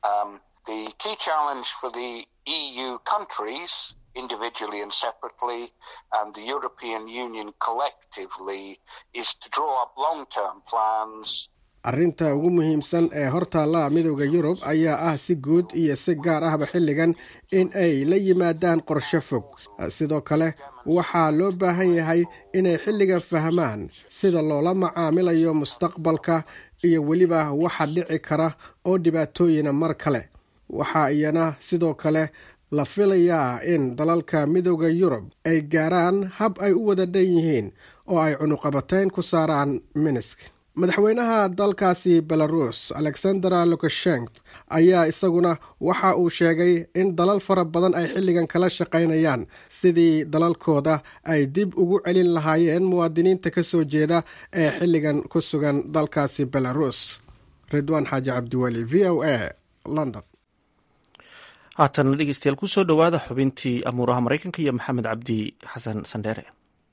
individually and separately, and the European Union collectively, is to draw up long term plans. arrinta ugu muhiimsan ee hortaalla midowda yurub ayaa ah si guud iyo si gaar ahba xilligan in ay la yimaadaan qorshe fog sidoo kale waxaa loo baahan yahay inay xilligan fahmaan sida loola macaamilayo mustaqbalka iyo weliba waxa dhici kara oo dhibaatooyina mar kale waxaa iyana sidoo kale la filayaa in dalalka midowda yurub ay gaaraan hab ay u wada dhan yihiin oo ay cunuqabateyn ku saaraan minisk madaxweynaha dalkaasi belarus alexandera lukashenk ayaa isaguna waxa uu sheegay in dalal fara badan ay xilligan kala shaqaynayaan sidii dalalkooda ay dib ugu celin lahaayeen muwaadiniinta ka soo jeeda ee xilligan ku sugan dalkaasi belarus ridwaan xaaji cabdiweli v o a london haatanna dhegeystayaal kusoo dhowaada xubintii amuuraha maraykanka iyo maxamed cabdi xasan sandheere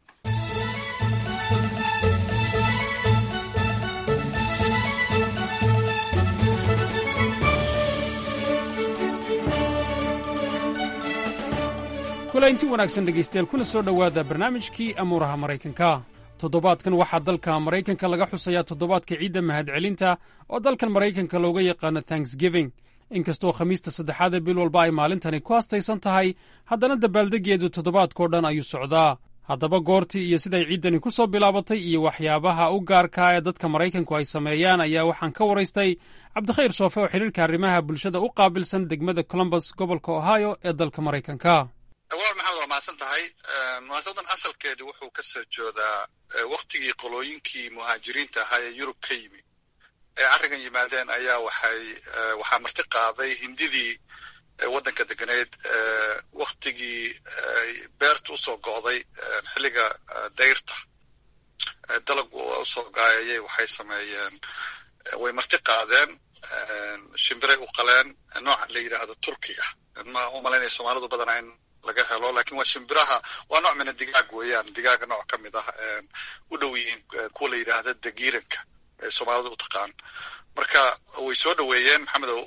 kulaynti wanaagsan dhegaystayaal kuna soo dhowaada barnaamijkii amuuraha maraykanka toddobaadkan waxaa dalka maraykanka laga xusayaa toddobaadka ciidda mahadcelinta oo dalkan maraykanka looga yaqaano thanksgiving inkastoo khamiista saddexaad ee bil walba ay maalintani ku hastaysan tahay haddana dabbaaldegeedu toddobaadkao dhan ayuu socdaa haddaba goortii iyo siday ciiddani ku soo bilaabatay iyo waxyaabaha u gaarkaa ee dadka maraykanku ay sameeyaan ayaa waxaan ka waraystay cabdikhayr soofe oo xidhiirka arrimaha bulshada u qaabilsan degmada colombus gobolka ohio ee dalka maraykanka walaal maxamed waa mahadsan tahay munaasabadan asalkeedu wuxuu ka soo joodaa waktigii qolooyinkii muhaajiriinta ahaa ee yurub ka yimi ee arrigan yimaadeen ayaa waxay waxaa marti qaaday hindidii waddanka deganeed waktigii beerta usoo go'day xilliga dayrta dalag usoo gaayayay waxay sameeyeen way marti qaadeen shimbiray u qaleen nooca la yidhaahdo turkiga ma u malaynaya soomaalidu badanaa in laga helo lakin waa shimbiraha waa nooc mina digaag weeyaan digaaga nooc ka mid ah u dhow yihiin kuwa la yidhaahda dagiiranka ee soomaalida u taqaan marka way soo dhoweeyeen maxamedow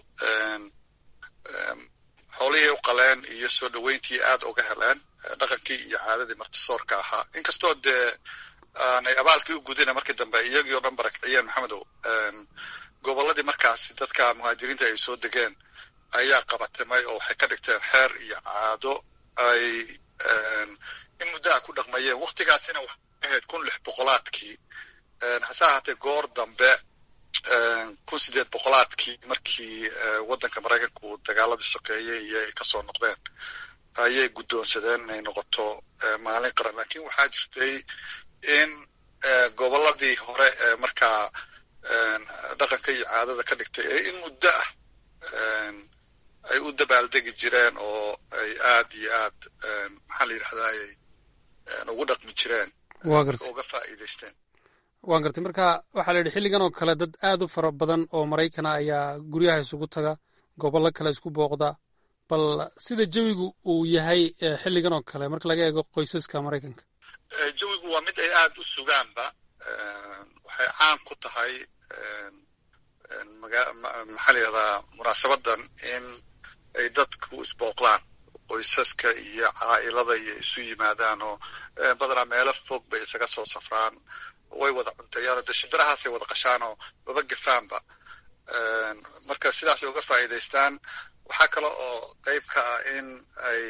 xoolihii u qaleen iyo soo dhoweyntii aad uga heleen dhaqankii iyo caadadii martisoorka ahaa inkastoo dee aanay abaalkii u gudina markii dambe iyagii oo dhan barakiciyeen maxamedow gobolladii markaasi dadka muhaajiriinta ay soo degeen ayaa qabatimay oo waxay ka dhigteen xeer iyo caado ay in muddaha ku dhaqmayeen waktigaasina waxay ahayd kun lix boqolaadkii hase ahaatee goor dambe kun sideed boqolaadkii markii waddanka maraykanku dagaaladii sokeeyey iyo ay kasoo noqdeen ayay guddoonsadeen inay noqoto maalin qaran lakin waxaa jirtay in gobolladii hore ee markaa dhaqanka iyo caadada ka dhigtay ee in muddo ah ay u dabaaldegi jireen oo ay aad iyo aad maxaa la yidhahdaay ugu dhaqmi jireen uga faa'iidaysteen waan gartay marka waxaa la yidhi xilligan oo kale dad aad u fara badan oo maraykana ayaa guryaha isugu taga gobollo kale isku booqda bal sida jawigu uu yahay xilligan oo kale marka laga eego qoysaska maraykanka jawigu waa mid ay aad u sugaanba waxay caan ku tahay maxaa la yihahdaa munaasabadan in ay dadku isbooqdaan qoysaska iyo caa'ilada iyo isu yimaadaan oo badanaa meelo fog bay isaga soo safraan way wada cunteeyaan de shimbirahaasay wada qashaan oo baba gefaanba marka sidaasay uga faa'iidaystaan waxaa kale oo qayb ka ah in ay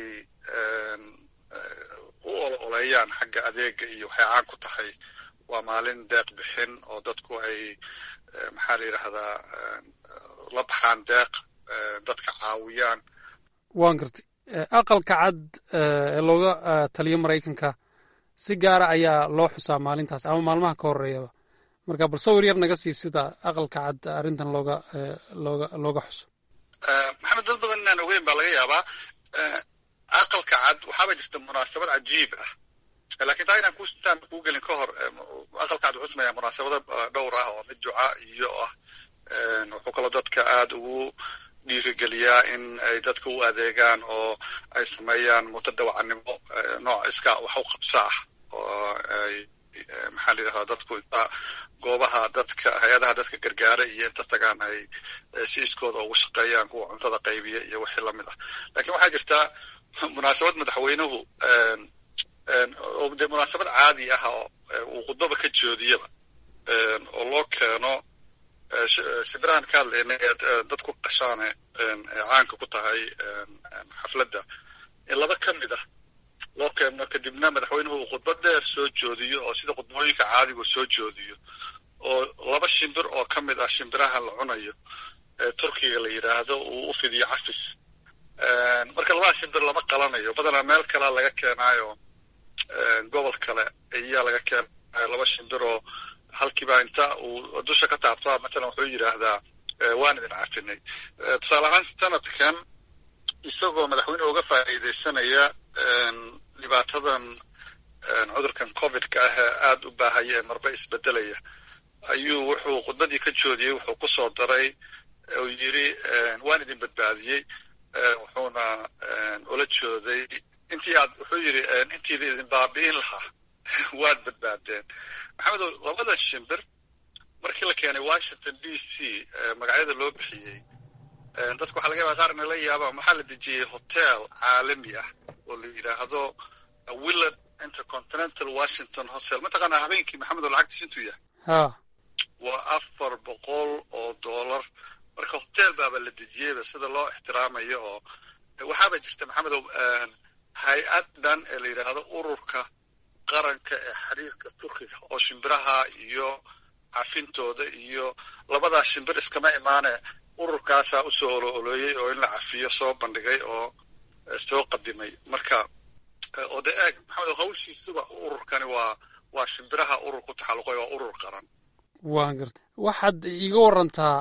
u olo oleeyaan xagga adeega iyo waxay caan ku tahay waa maalin deeq bixin oo dadku ay maxaa la yidhaahdaa la baxaan deeq dadka caawiyaan waan gartay aqalka cad ee looga taliyo maraykanka si gaara ayaa loo xusaa maalintaas ama maalmaha ka horeeyaba marka bal sawir yar naga sii sida aqalka cad arrintan looga looga looga xuso maxamed dad badan inaan ogeyn baa laga yaabaa aqalka cad waxaaba jirta munaasabad cajiib ah lakin taa inaan kuintaan kuu gelin ka hor aqalka cad wuxuu sameeyaa munaasabado dhowr ah oo mid duca iyo ah wuxuu kaloo dadka aad ugu dhiirigeliyaa in ay dadka u adeegaan oo ay sameeyaan mutadawacanimo nooc iska wax u qabsa ah oo ay maxaa la yidhahdaa dadku inta goobaha dadka hay-adaha dadka gargaara iyo inta tagaan ay si iskooda ugu shaqeeyaan kuwa cuntada qaybiya iyo wixii lamid ah lakin waxaa jirtaa munaasabad madaxweynuhu oo dee munaasabad caadi ah oo uu khudbaba ka joodiyaba oo loo keeno shimbirahan ka hadlaynay ee dadku qashaane caanka ku tahay xafladda in laba ka mid ah loo keeno kadibna madaxweynuhu uu khudbad dheer soo joodiyo oo sida khudbooyinka caadigu soo joodiyo oo laba shimbir oo ka mid ah shimbiraha la cunayo ee turkiga la yidhaahdo uu u fidiyo cafis marka labada shimbir lama qalanayo badanaa meel kalea laga keenaayo gobol kale ayaa laga keenayo laba shimbir oo halkiiba inta uu dusha ka taabtaa matalan wuxuu yidhaahdaa waan idin cafinay tusaale ahaan sanadkan isagoo madaxweyne uga faa'iidaysanaya dhibaatadan cudurkan covidka ah ee aada u baahaya ee marba isbedelaya ayuu wuxuu khudbadii ka joodiyey wuxuu ku soo daray uu yidhi waan idin badbaadiyey wuxuuna ula jooday intii aad wuxuu yidhi intiida idin baabi'in lahaa waad badbaadeen maxamedow labada shimbir markii la keenay washington d c magacyada loo bixiyey dadku waxaa laga yabaa qaar inay la yaabaan waxaa la dejiyey hotel caalami ah oo la yidhaahdo willard intercontinental washington hotel mataqaanaa habeenkii maxamedow lacagtiis intuu yahay ha waa afar boqol oo dollar marka hotel baaba la dejiyeyba sida loo ixtiraamayo oo waxaaba jirta maxamedow hay-ad dhan ee la yidhaahdo ururka qaranka ee xiriirka turkiga oo shimbiraha iyo cafintooda iyo labadaa shimbir iskama imaane ururkaasaa usoo olo oloeyey oo in la cafiyo soo bandhigay oo soo qadimay marka oo de eeg maxamed hawshiisuba ururkani waa waa shimbiraha urur ku taxalluqay waa urur qaran waan gartay waxaad iiga warantaa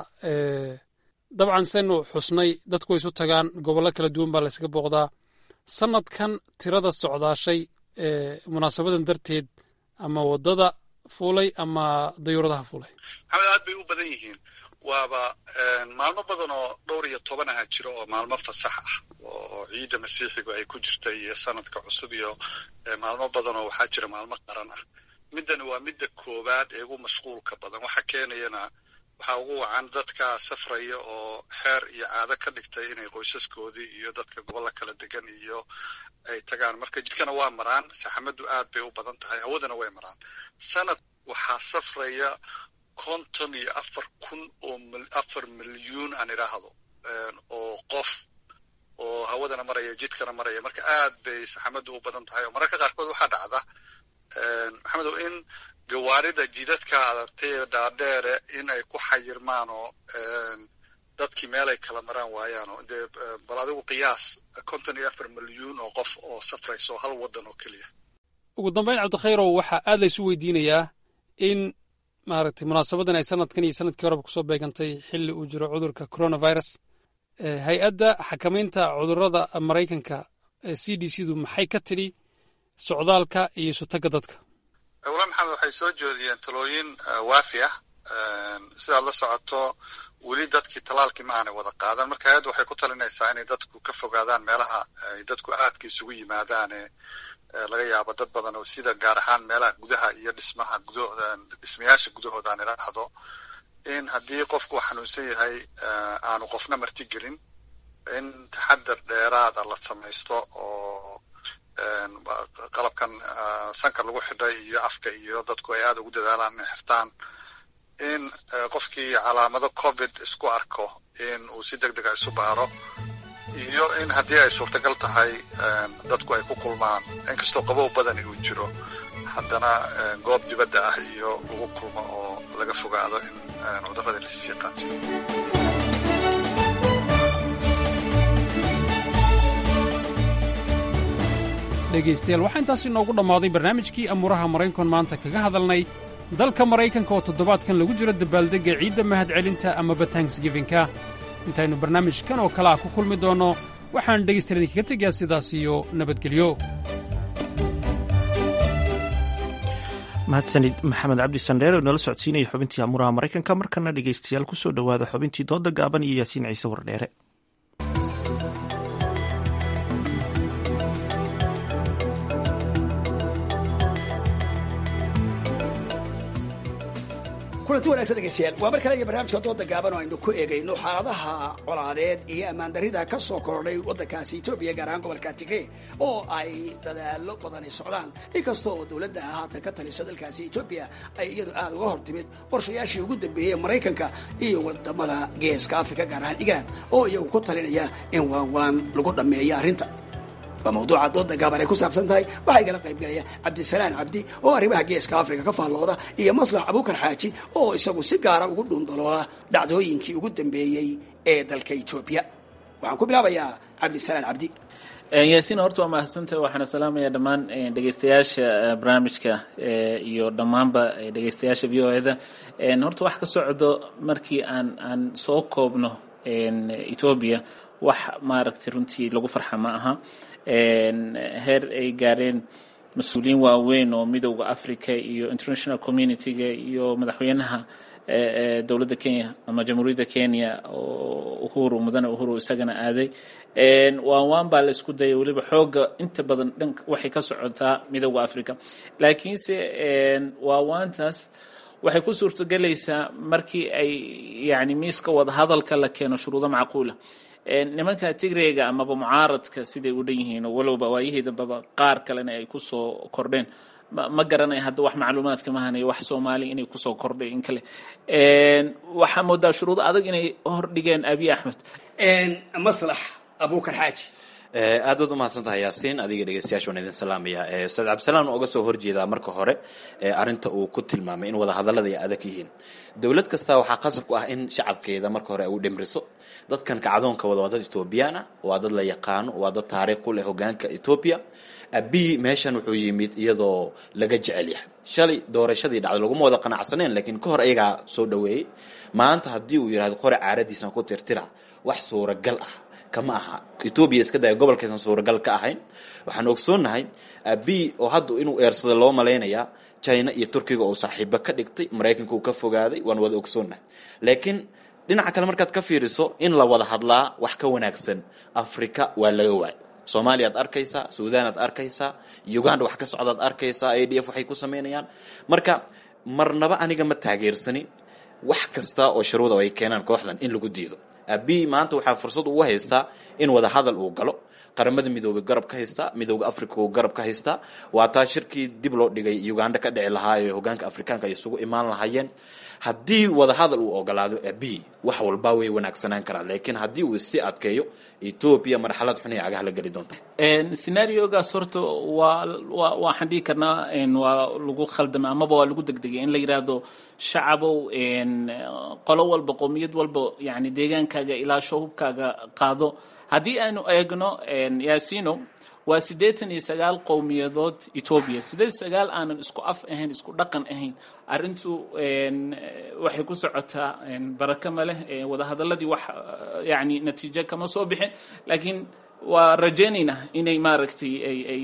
dabcan saynu xusnay dadku way isu tagaan gobollo kala duwan baa laysaga booqdaa sanadkan tirada socdaashay munaasabadan darteed ama waddada fuulay ama dayuuradaha fuulay maxamed aad bay u badan yihiin waaba maalmo badan oo dhowr iyo toban aha jiro oo maalmo fasax ah oo ciidda masiixigu ay ku jirta iyo sanadka cusub iyo maalmo badan oo waxaa jira maalmo qaran ah middani waa midda koowaad ee ugu mashquulka badan waxa keenayana waxaa ugu wacan dadka safraya oo xeer iyo caado ka dhigtay inay qoysaskoodii iyo dadka gobolla kala degan iyo ay tagaan marka jidkana waa maraan saxamaddu aad bay u badan tahay hawadana way maraan sanad waxaa safraya konton iyo afar kun oo afar milyuun aan idhaahdo oo qof oo hawadana maraya jidkana maraya marka aad bay saxamaddu u badan tahay oo mararka qaarkood waxaa dhacda maxamedow in gawaarida jidadka adartay ee dhaadheere in ay ku xayirmaan oo dadkii meel ay kala maraan waayaan oo dee bal adigu qiyaas konton iyo afar milyuun oo qof oo safrayso hal waddan oo keliya ugu dambayn cabdikhayrow waxaa aad laysu weydiinayaa in maaragtay munaasabadan ay sanadkan iyo sanadkii horeba kusoo beegantay xilli uu jiro cudurka coronavirus hay-adda xakamaynta cudurrada maraykanka c d c du maxay ka tidhi socdaalka iyo isutagga dadka wala maxamed waxay soo jeediyeen talooyin waafi ah sidaad la socoto weli dadkii talaalkii ma aanay wada qaadan marka hay-addu waxay ku talinaysaa inay dadku ka fogaadaan meelaha ay dadku aadka isugu yimaadaane laga yaabo dad badan oo sida gaar ahaan meelaha gudaha iyo dhismaha gudo dhismayaasha gudahooda aan idhaahdo in haddii qofku xanuunsan yahay aanu qofna marti gelin in taxadar dheeraada la samaysto oo qalabkan sanka lagu xidhay iyo afka iyo dadku ay aada ugu dadaalaan inay xirtaan in qofkii calaamado covid isku arko in uu si deg dega isu baaro iyo in haddii ay suurtagal tahay dadku ay ku kulmaan inkastoo qabow badani uu jiro haddana goob dibadda ah iyo lagu kulmo oo laga fogaado in cudurradii lasii qaatiyo dhegaystayaal waxaa intaas inoogu dhammaaday barnaamijkii amuuraha maraykan maanta kaga hadalnay dalka maraykanka oo toddobaadkan lagu jiro dabaaldegga ciidda mahadcelinta amaba tanksgifinka intaynu barnaamijkan oo kale ah ku kulmi doonno waxaan dhegaystayaal idinkaga tegayaa sidaas iyo nabadgelyo mahadsanid maxamed cabdi sandheer oo nala socodsiinaya xubintii amuuraha maraykanka markana dhegaystayaal ku soo dhowaada xubintii dooda gaaban iyo yaasiin ciise wardheere kulanti wanagsan dhegeystayaal waa mar kale iyo barnaamijka dooda gaaban oo aynu ku eegayno xaaladaha colaadeed iyo ammaandarrida ka soo kordhay waddankaasi etoobiya gaar ahaan gobolka tigre oo ay dadaallo badani socdaan inkasta oo dowladda haatan ka talisa dalkaasi etoobiya ay iyadu aada uga hor timid qorshayaashii ugu dambeeyey maraykanka iyo wadamada geeska afrika gaar ahaan igaad oo iyagu ku talinaya in waan waan lagu dhammeeyo arrinta waa mawduuca dooda gaaban ay ku saabsan tahay waxaa igala qaybgalaya cabdisalaan cabdi oo arrimaha geeska afrika ka faallooda iyo maslax abuukar xaaji oo isagu si gaara ugu dhuundalooda dhacdooyinkii ugu dambeeyey ee dalka etoobiya waxaan ku bilaabayaa cabdisalaan cabdi yaasiin horta waa mahadsantaha waxaana salaamaya dhammaan dhegeystayaasha barnaamijka iyo dhammaanba dhegeystayaasha v o eda horta wax ka socdo markii aan aan soo koobno etoobiya wax maaragtay runtii lagu farxa ma aha heer ay gaareen mas-uuliyiin waaweyn oo midowda africa iyo international community-ga iyo madaxweynaha dowladda kenya ama jamhuuriyadda kenya oo uhuru mudane uhuru isagana aaday waan waan baa la isku dayay weliba xooga inta badan dhan waxay ka socotaa midooda africa laakiinse waa waantaas waxay ku suurtogelaysaa markii ay yani miiska wadahadalka la keeno shuruudo macquula nimanka tigreyga amaba mucaaradka siday u dhan yihiin oo walowba waayihii dambeba qaar kalena ay kusoo kordheen ma garanaya hadda wax macluumaadka mahanayo wax soomaali inay kusoo kordhay in kale waxaa moodaa shuruudo adag inay hordhigeen abiy axmed maslax abukar xaaji aad baad umahadsan tahay yaasiin adiga dhegeystayaasha waan idin salaamaya ustaad cabdisalaan oga soo horjeedaa marka hore arinta uu ku tilmaamay in wadahadallada ay adag yihiin dowlad kasta waxaa qasab ku ah in shacabkeeda marka hore ay u dhimriso dadkan kacdoonka wada waa dad etoobiyaan ah waa dad la yaqaano waa dad taariikh ku leh hogaanka etoobiya abiy meeshan wuxuu yimid iyadoo laga jecel yahay shalay doorashadii dhacday laguma wada qanacsaneen laakiin ka hor ayagaa soo dhaweeyey maanta haddii uu yidhahdo qore caaradiisan ku tirtira wax suuragal ah kama aha etoobiya iska daya gobolkaysan suuragal ka ahayn waxaan ogsoonnahay abiy oo hadda inuu eersada loo malaynayaa china iyo turkiga oo saaxiibo ka dhigtay maraykanka uu ka fogaaday waan wada ogsoonnahay laakiin dhinaca kale markaad ka fiiriso in la wada hadlaa wax ka wanaagsan africa waa laga waay soomaaliya ad arkaysaa suudan ad arkaysaa uganda wax ka socdaad arkaysaa a d f waxay ku samaynayaan marka marnaba aniga ma taageersani wax kasta oo sharwada ay keenaan kooxdan in lagu diido abiy maanta waxaa fursad ugu haystaa in wada hadal uu galo qaramada midoobay garab ka haystaa midooda africa uu garab ka haystaa waa taa shirkii dib loo dhigay uganda ka dhici lahaa ee hogaanka afrikaanka ay isugu imaan lahaayeen haddii wada hadal uu ogolaado abiy wax walba way wanaagsanaan karaan laakiin haddii uu isi adkeeyo etoobiya marxalad xun ay cagaha la geli doonta scenaariogaas horta waa waa waxaan dhihi karnaa waa lagu khaldamay amaba waa lagu degdegay in la yidhaahdo shacabow qolo walba qowmiyad walba yani deegaankaaga ilaa shahubkaaga qaado haddii aanu eegno yaasino waa siddeetan iyo sagaal qowmiyadood etoobiya siddeed sagaal aanan isku af ahayn isku dhaqan ahayn arrintu waxay ku socotaa baraka ma leh wadahadaladii wax yani natiijo kama soo bixin laakiin waa rajaynaynaa inay maaragtay ay ay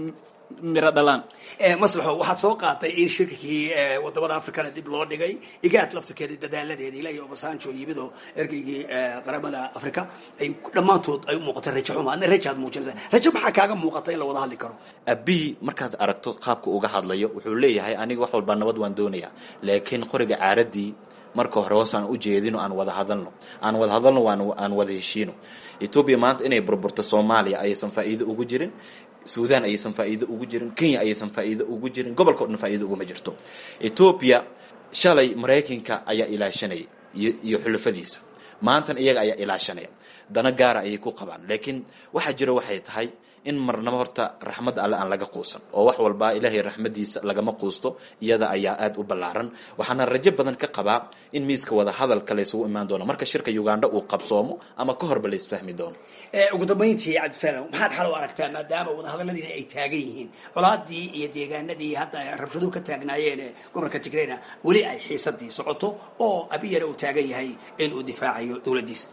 miro dhalaan maslaxo waxaad soo qaatay in shirkii wadamada africana dib loo dhigay igaad laftirkeeda dadaaladeeda ilaa iyo obasanjo yimidoo ergeygii qaramada africa ay dhammaantood ay u muuqatay rajo xuma adna rajaad muujinaysa rajo maxaa kaaga muuqata in la wada hadli karo abiy markaad aragto qaabka uga hadlayo wuxuu leeyahay aniga wax walba nabad waan doonayaa laakiin qoriga caaradii marka hore hoos aan u jeedino aan wada hadalno aan wada hadalno aan wada heshiino etoobiya maanta inay burburto soomaaliya ayaysan faa'iido ugu jirin suudan ayaysan faa'iido ugu jirin kenya ayaysan faa'iido ugu jirin gobolka o dhan faa'iido uguma jirto etoobiya shalay maraykanka ayaa ilaashanaya iyo xulafadiisa maantan iyaga ayaa ilaashanaya dana gaara ayay ku qabaan laakiin waxaa jira waxay tahay in marnaba horta raxmadda alle aan laga quusan oo wax walba ilaahay raxmadiisa lagama quusto iyada ayaa aada u ballaaran waxaana rajo badan ka qabaa in miiska wada hadalka laysugu imaan doono marka shirka uganda uu qabsoomo ama ka horba laysfahmi doono ugu dambayntii cabdisalaam maxaad xal u aragtaa maadaama wadahadaladiina ay taagan yihiin colaadii iyo deegaanadii hadda rabshaduhu ka taagnaayeen gobolka tigreyna weli ay xiisadii socoto oo abiyana uu taagan yahay in uu difaacayo dowladdiisa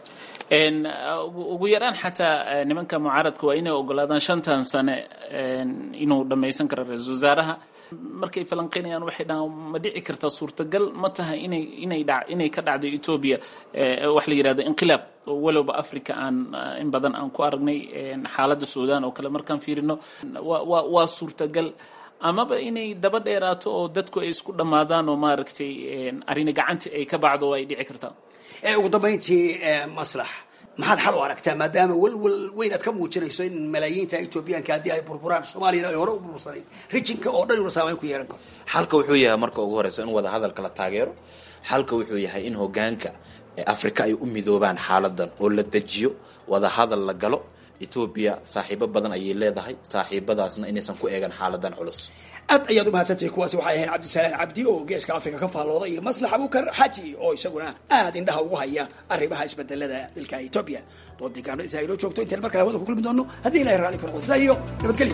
ugu yaraan xataa nimanka mucaaradka waa inay ogolaadaan shantan sane inuu dhammaysan karo ra-iisul wasaaraha markay falanqeynayaan waxay dhahaan ma dhici kartaa suurtagal ma tahay inay inay dha inay ka dhacdo etoobiya wax la yidhahdo inqilaab walowba africa aan in badan aan ku aragnay xaaladda suudan oo kale markaan fiirino wa waa suurtagal amaba inay daba dheeraato oo dadku ay isku dhammaadaan oo maaragtay arrini gacantii ay ka bacdo oo ay dhici kartaa ugu dambayntii maslax maxaad xal u aragtaa maadaama welwel weyn aad ka muujinayso in malaayiinta etoobiyaanka haddii ay burburaan soomaaliyana ay hore u burburansanayd rijinka oo dhan una saamayn ku yeelan karo xalka wuxuu yahay marka ugu horeysa in wada hadalka la taageero xalka wuxuu yahay in hogaanka afrika ay u midoobaan xaaladan oo la dejiyo wada hadal la galo etoobiya saaxiibo badan ayay leedahay saaxiibadaasna inaysan ku eegan xaaladan culus aad ayaad u mahadsantahay kuwaasi waxay ahayn cabdisalaan cabdi oo geeska africa ka faallooda iyo maslax abukar xaji oo isaguna aad indhaha ugu haya arrimaha isbedelada dalka etoobiya doodii gaano inta aynoo joogto intaan mar kale hawada ku kulmi doono haddii ilahay raalli karo sidaa iyo nabadgelyo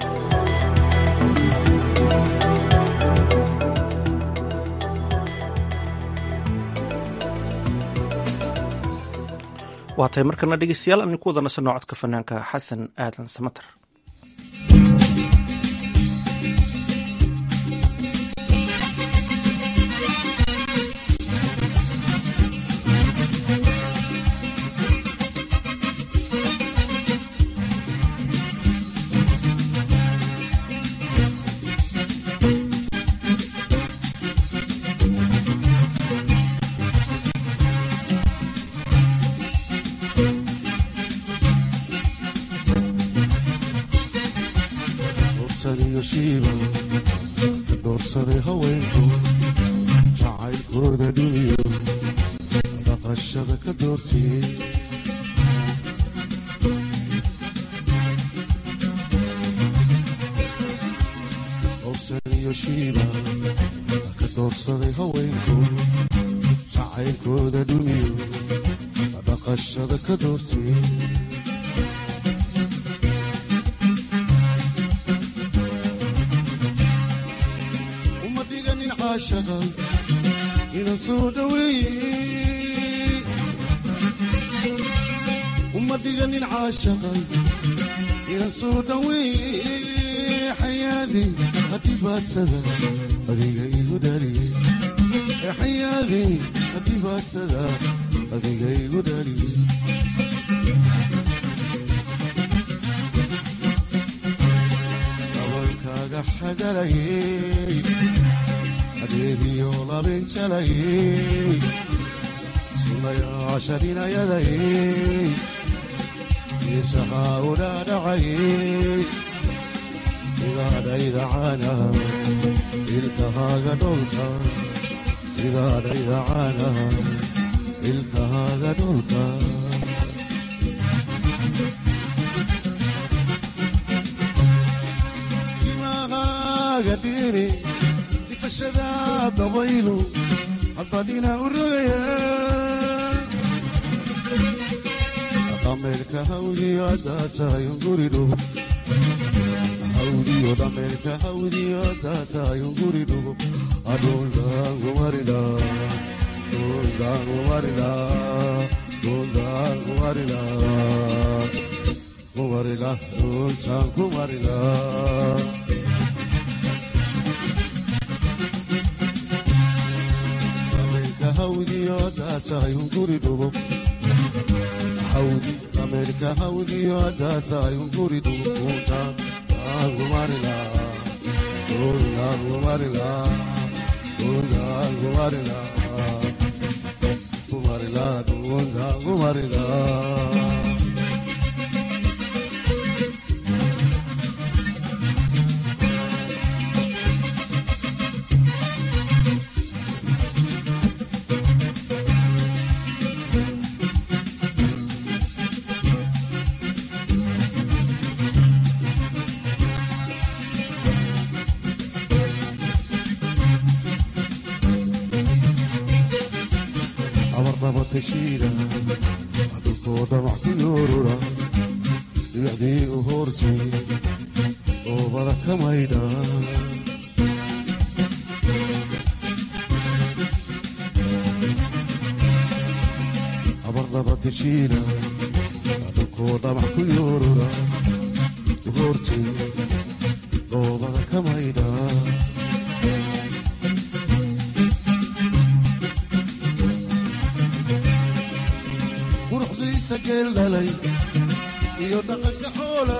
waa tahay markana dhegeystayaal aan ku wada nasanno codka fanaanka xasan aadan samater iyo shiiba ka doorsaday haweenku jacaylkooda dhumiyo dhaqashada ka doortiyey howsan iyo shiiba ka doorsaday haweenku jacaylkooda dhumiyo dhaqashada ka doortiyey uma dhiganin caashaqa inan soo dhaweeye uma dhiganin caashaqa inan soo dhaweeye xayaadey hadhibaadsada adiga igu dhaliyey xayaadey hadhibaadsada adiga igu dhaliyey dabalkaaga xagalayey adeegiyo labinjalayey sunayaasha dhinayadayey isaxaa udhaadhacayey sidaadhaydacana ilkahaaga dholka sidaadhaydacana ilkahaaga dholka timahaaga dhiri difashada dabaylu hadbadhina u rogaya dhameerka hawdiyo haddaa tahay unguridho hawdiyo dhameerka hawdiyo haddaa tahay unguridho adhuldaangumarila dhuldaangumarila dhuldaangumarila kumarila dhultaan kumarila dhameerka hawdiyo haddaa tahay unguridho hawdi dhameerka hawdiyo haddaa tahay unguridho dhultaan kumarila dhultaan kumarila dhultaan kumarila kumarila dhultaan kumarila abarnaba tashiida dhulkoo dhamac ku yoorura dhibicdii u hoortay oobada ka maydha abarnaba tashiida dhulkoo dhamac ku yoorura u hoortay oobada ka maydha quruxdiisa geel dhalay iyo dhaqanka xoola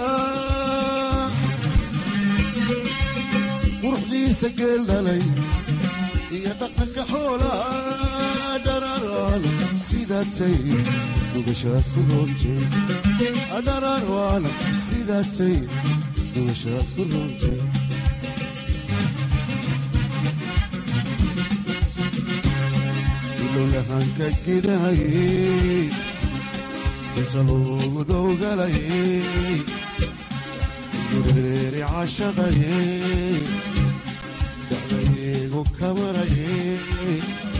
quruxdiisa geel dhalay iyo dhaqanka xoola dhararaan sidaatay dhugashaad ku roontay dhararaan sidaatay dhugashaad ku roontay ilolahanka gidahayey inta loogu dowgalayey gureeri cashaqayey dacdaygu kamarayey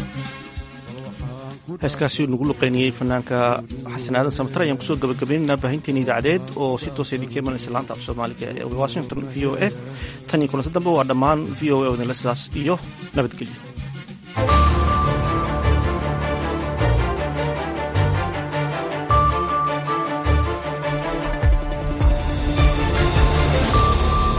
heeskaasi nagu luqeynayey fanaanka xasan aadan samatar ayaan kusoo gabagabaynaynaa baahinteena idaacadeed oo si toosa idinka imanaysa laanta af soomaaliga ee washington v o a tan iyo kulanto dambe waa dhammaan v o a wadinla sidaas iyo nabadgelyo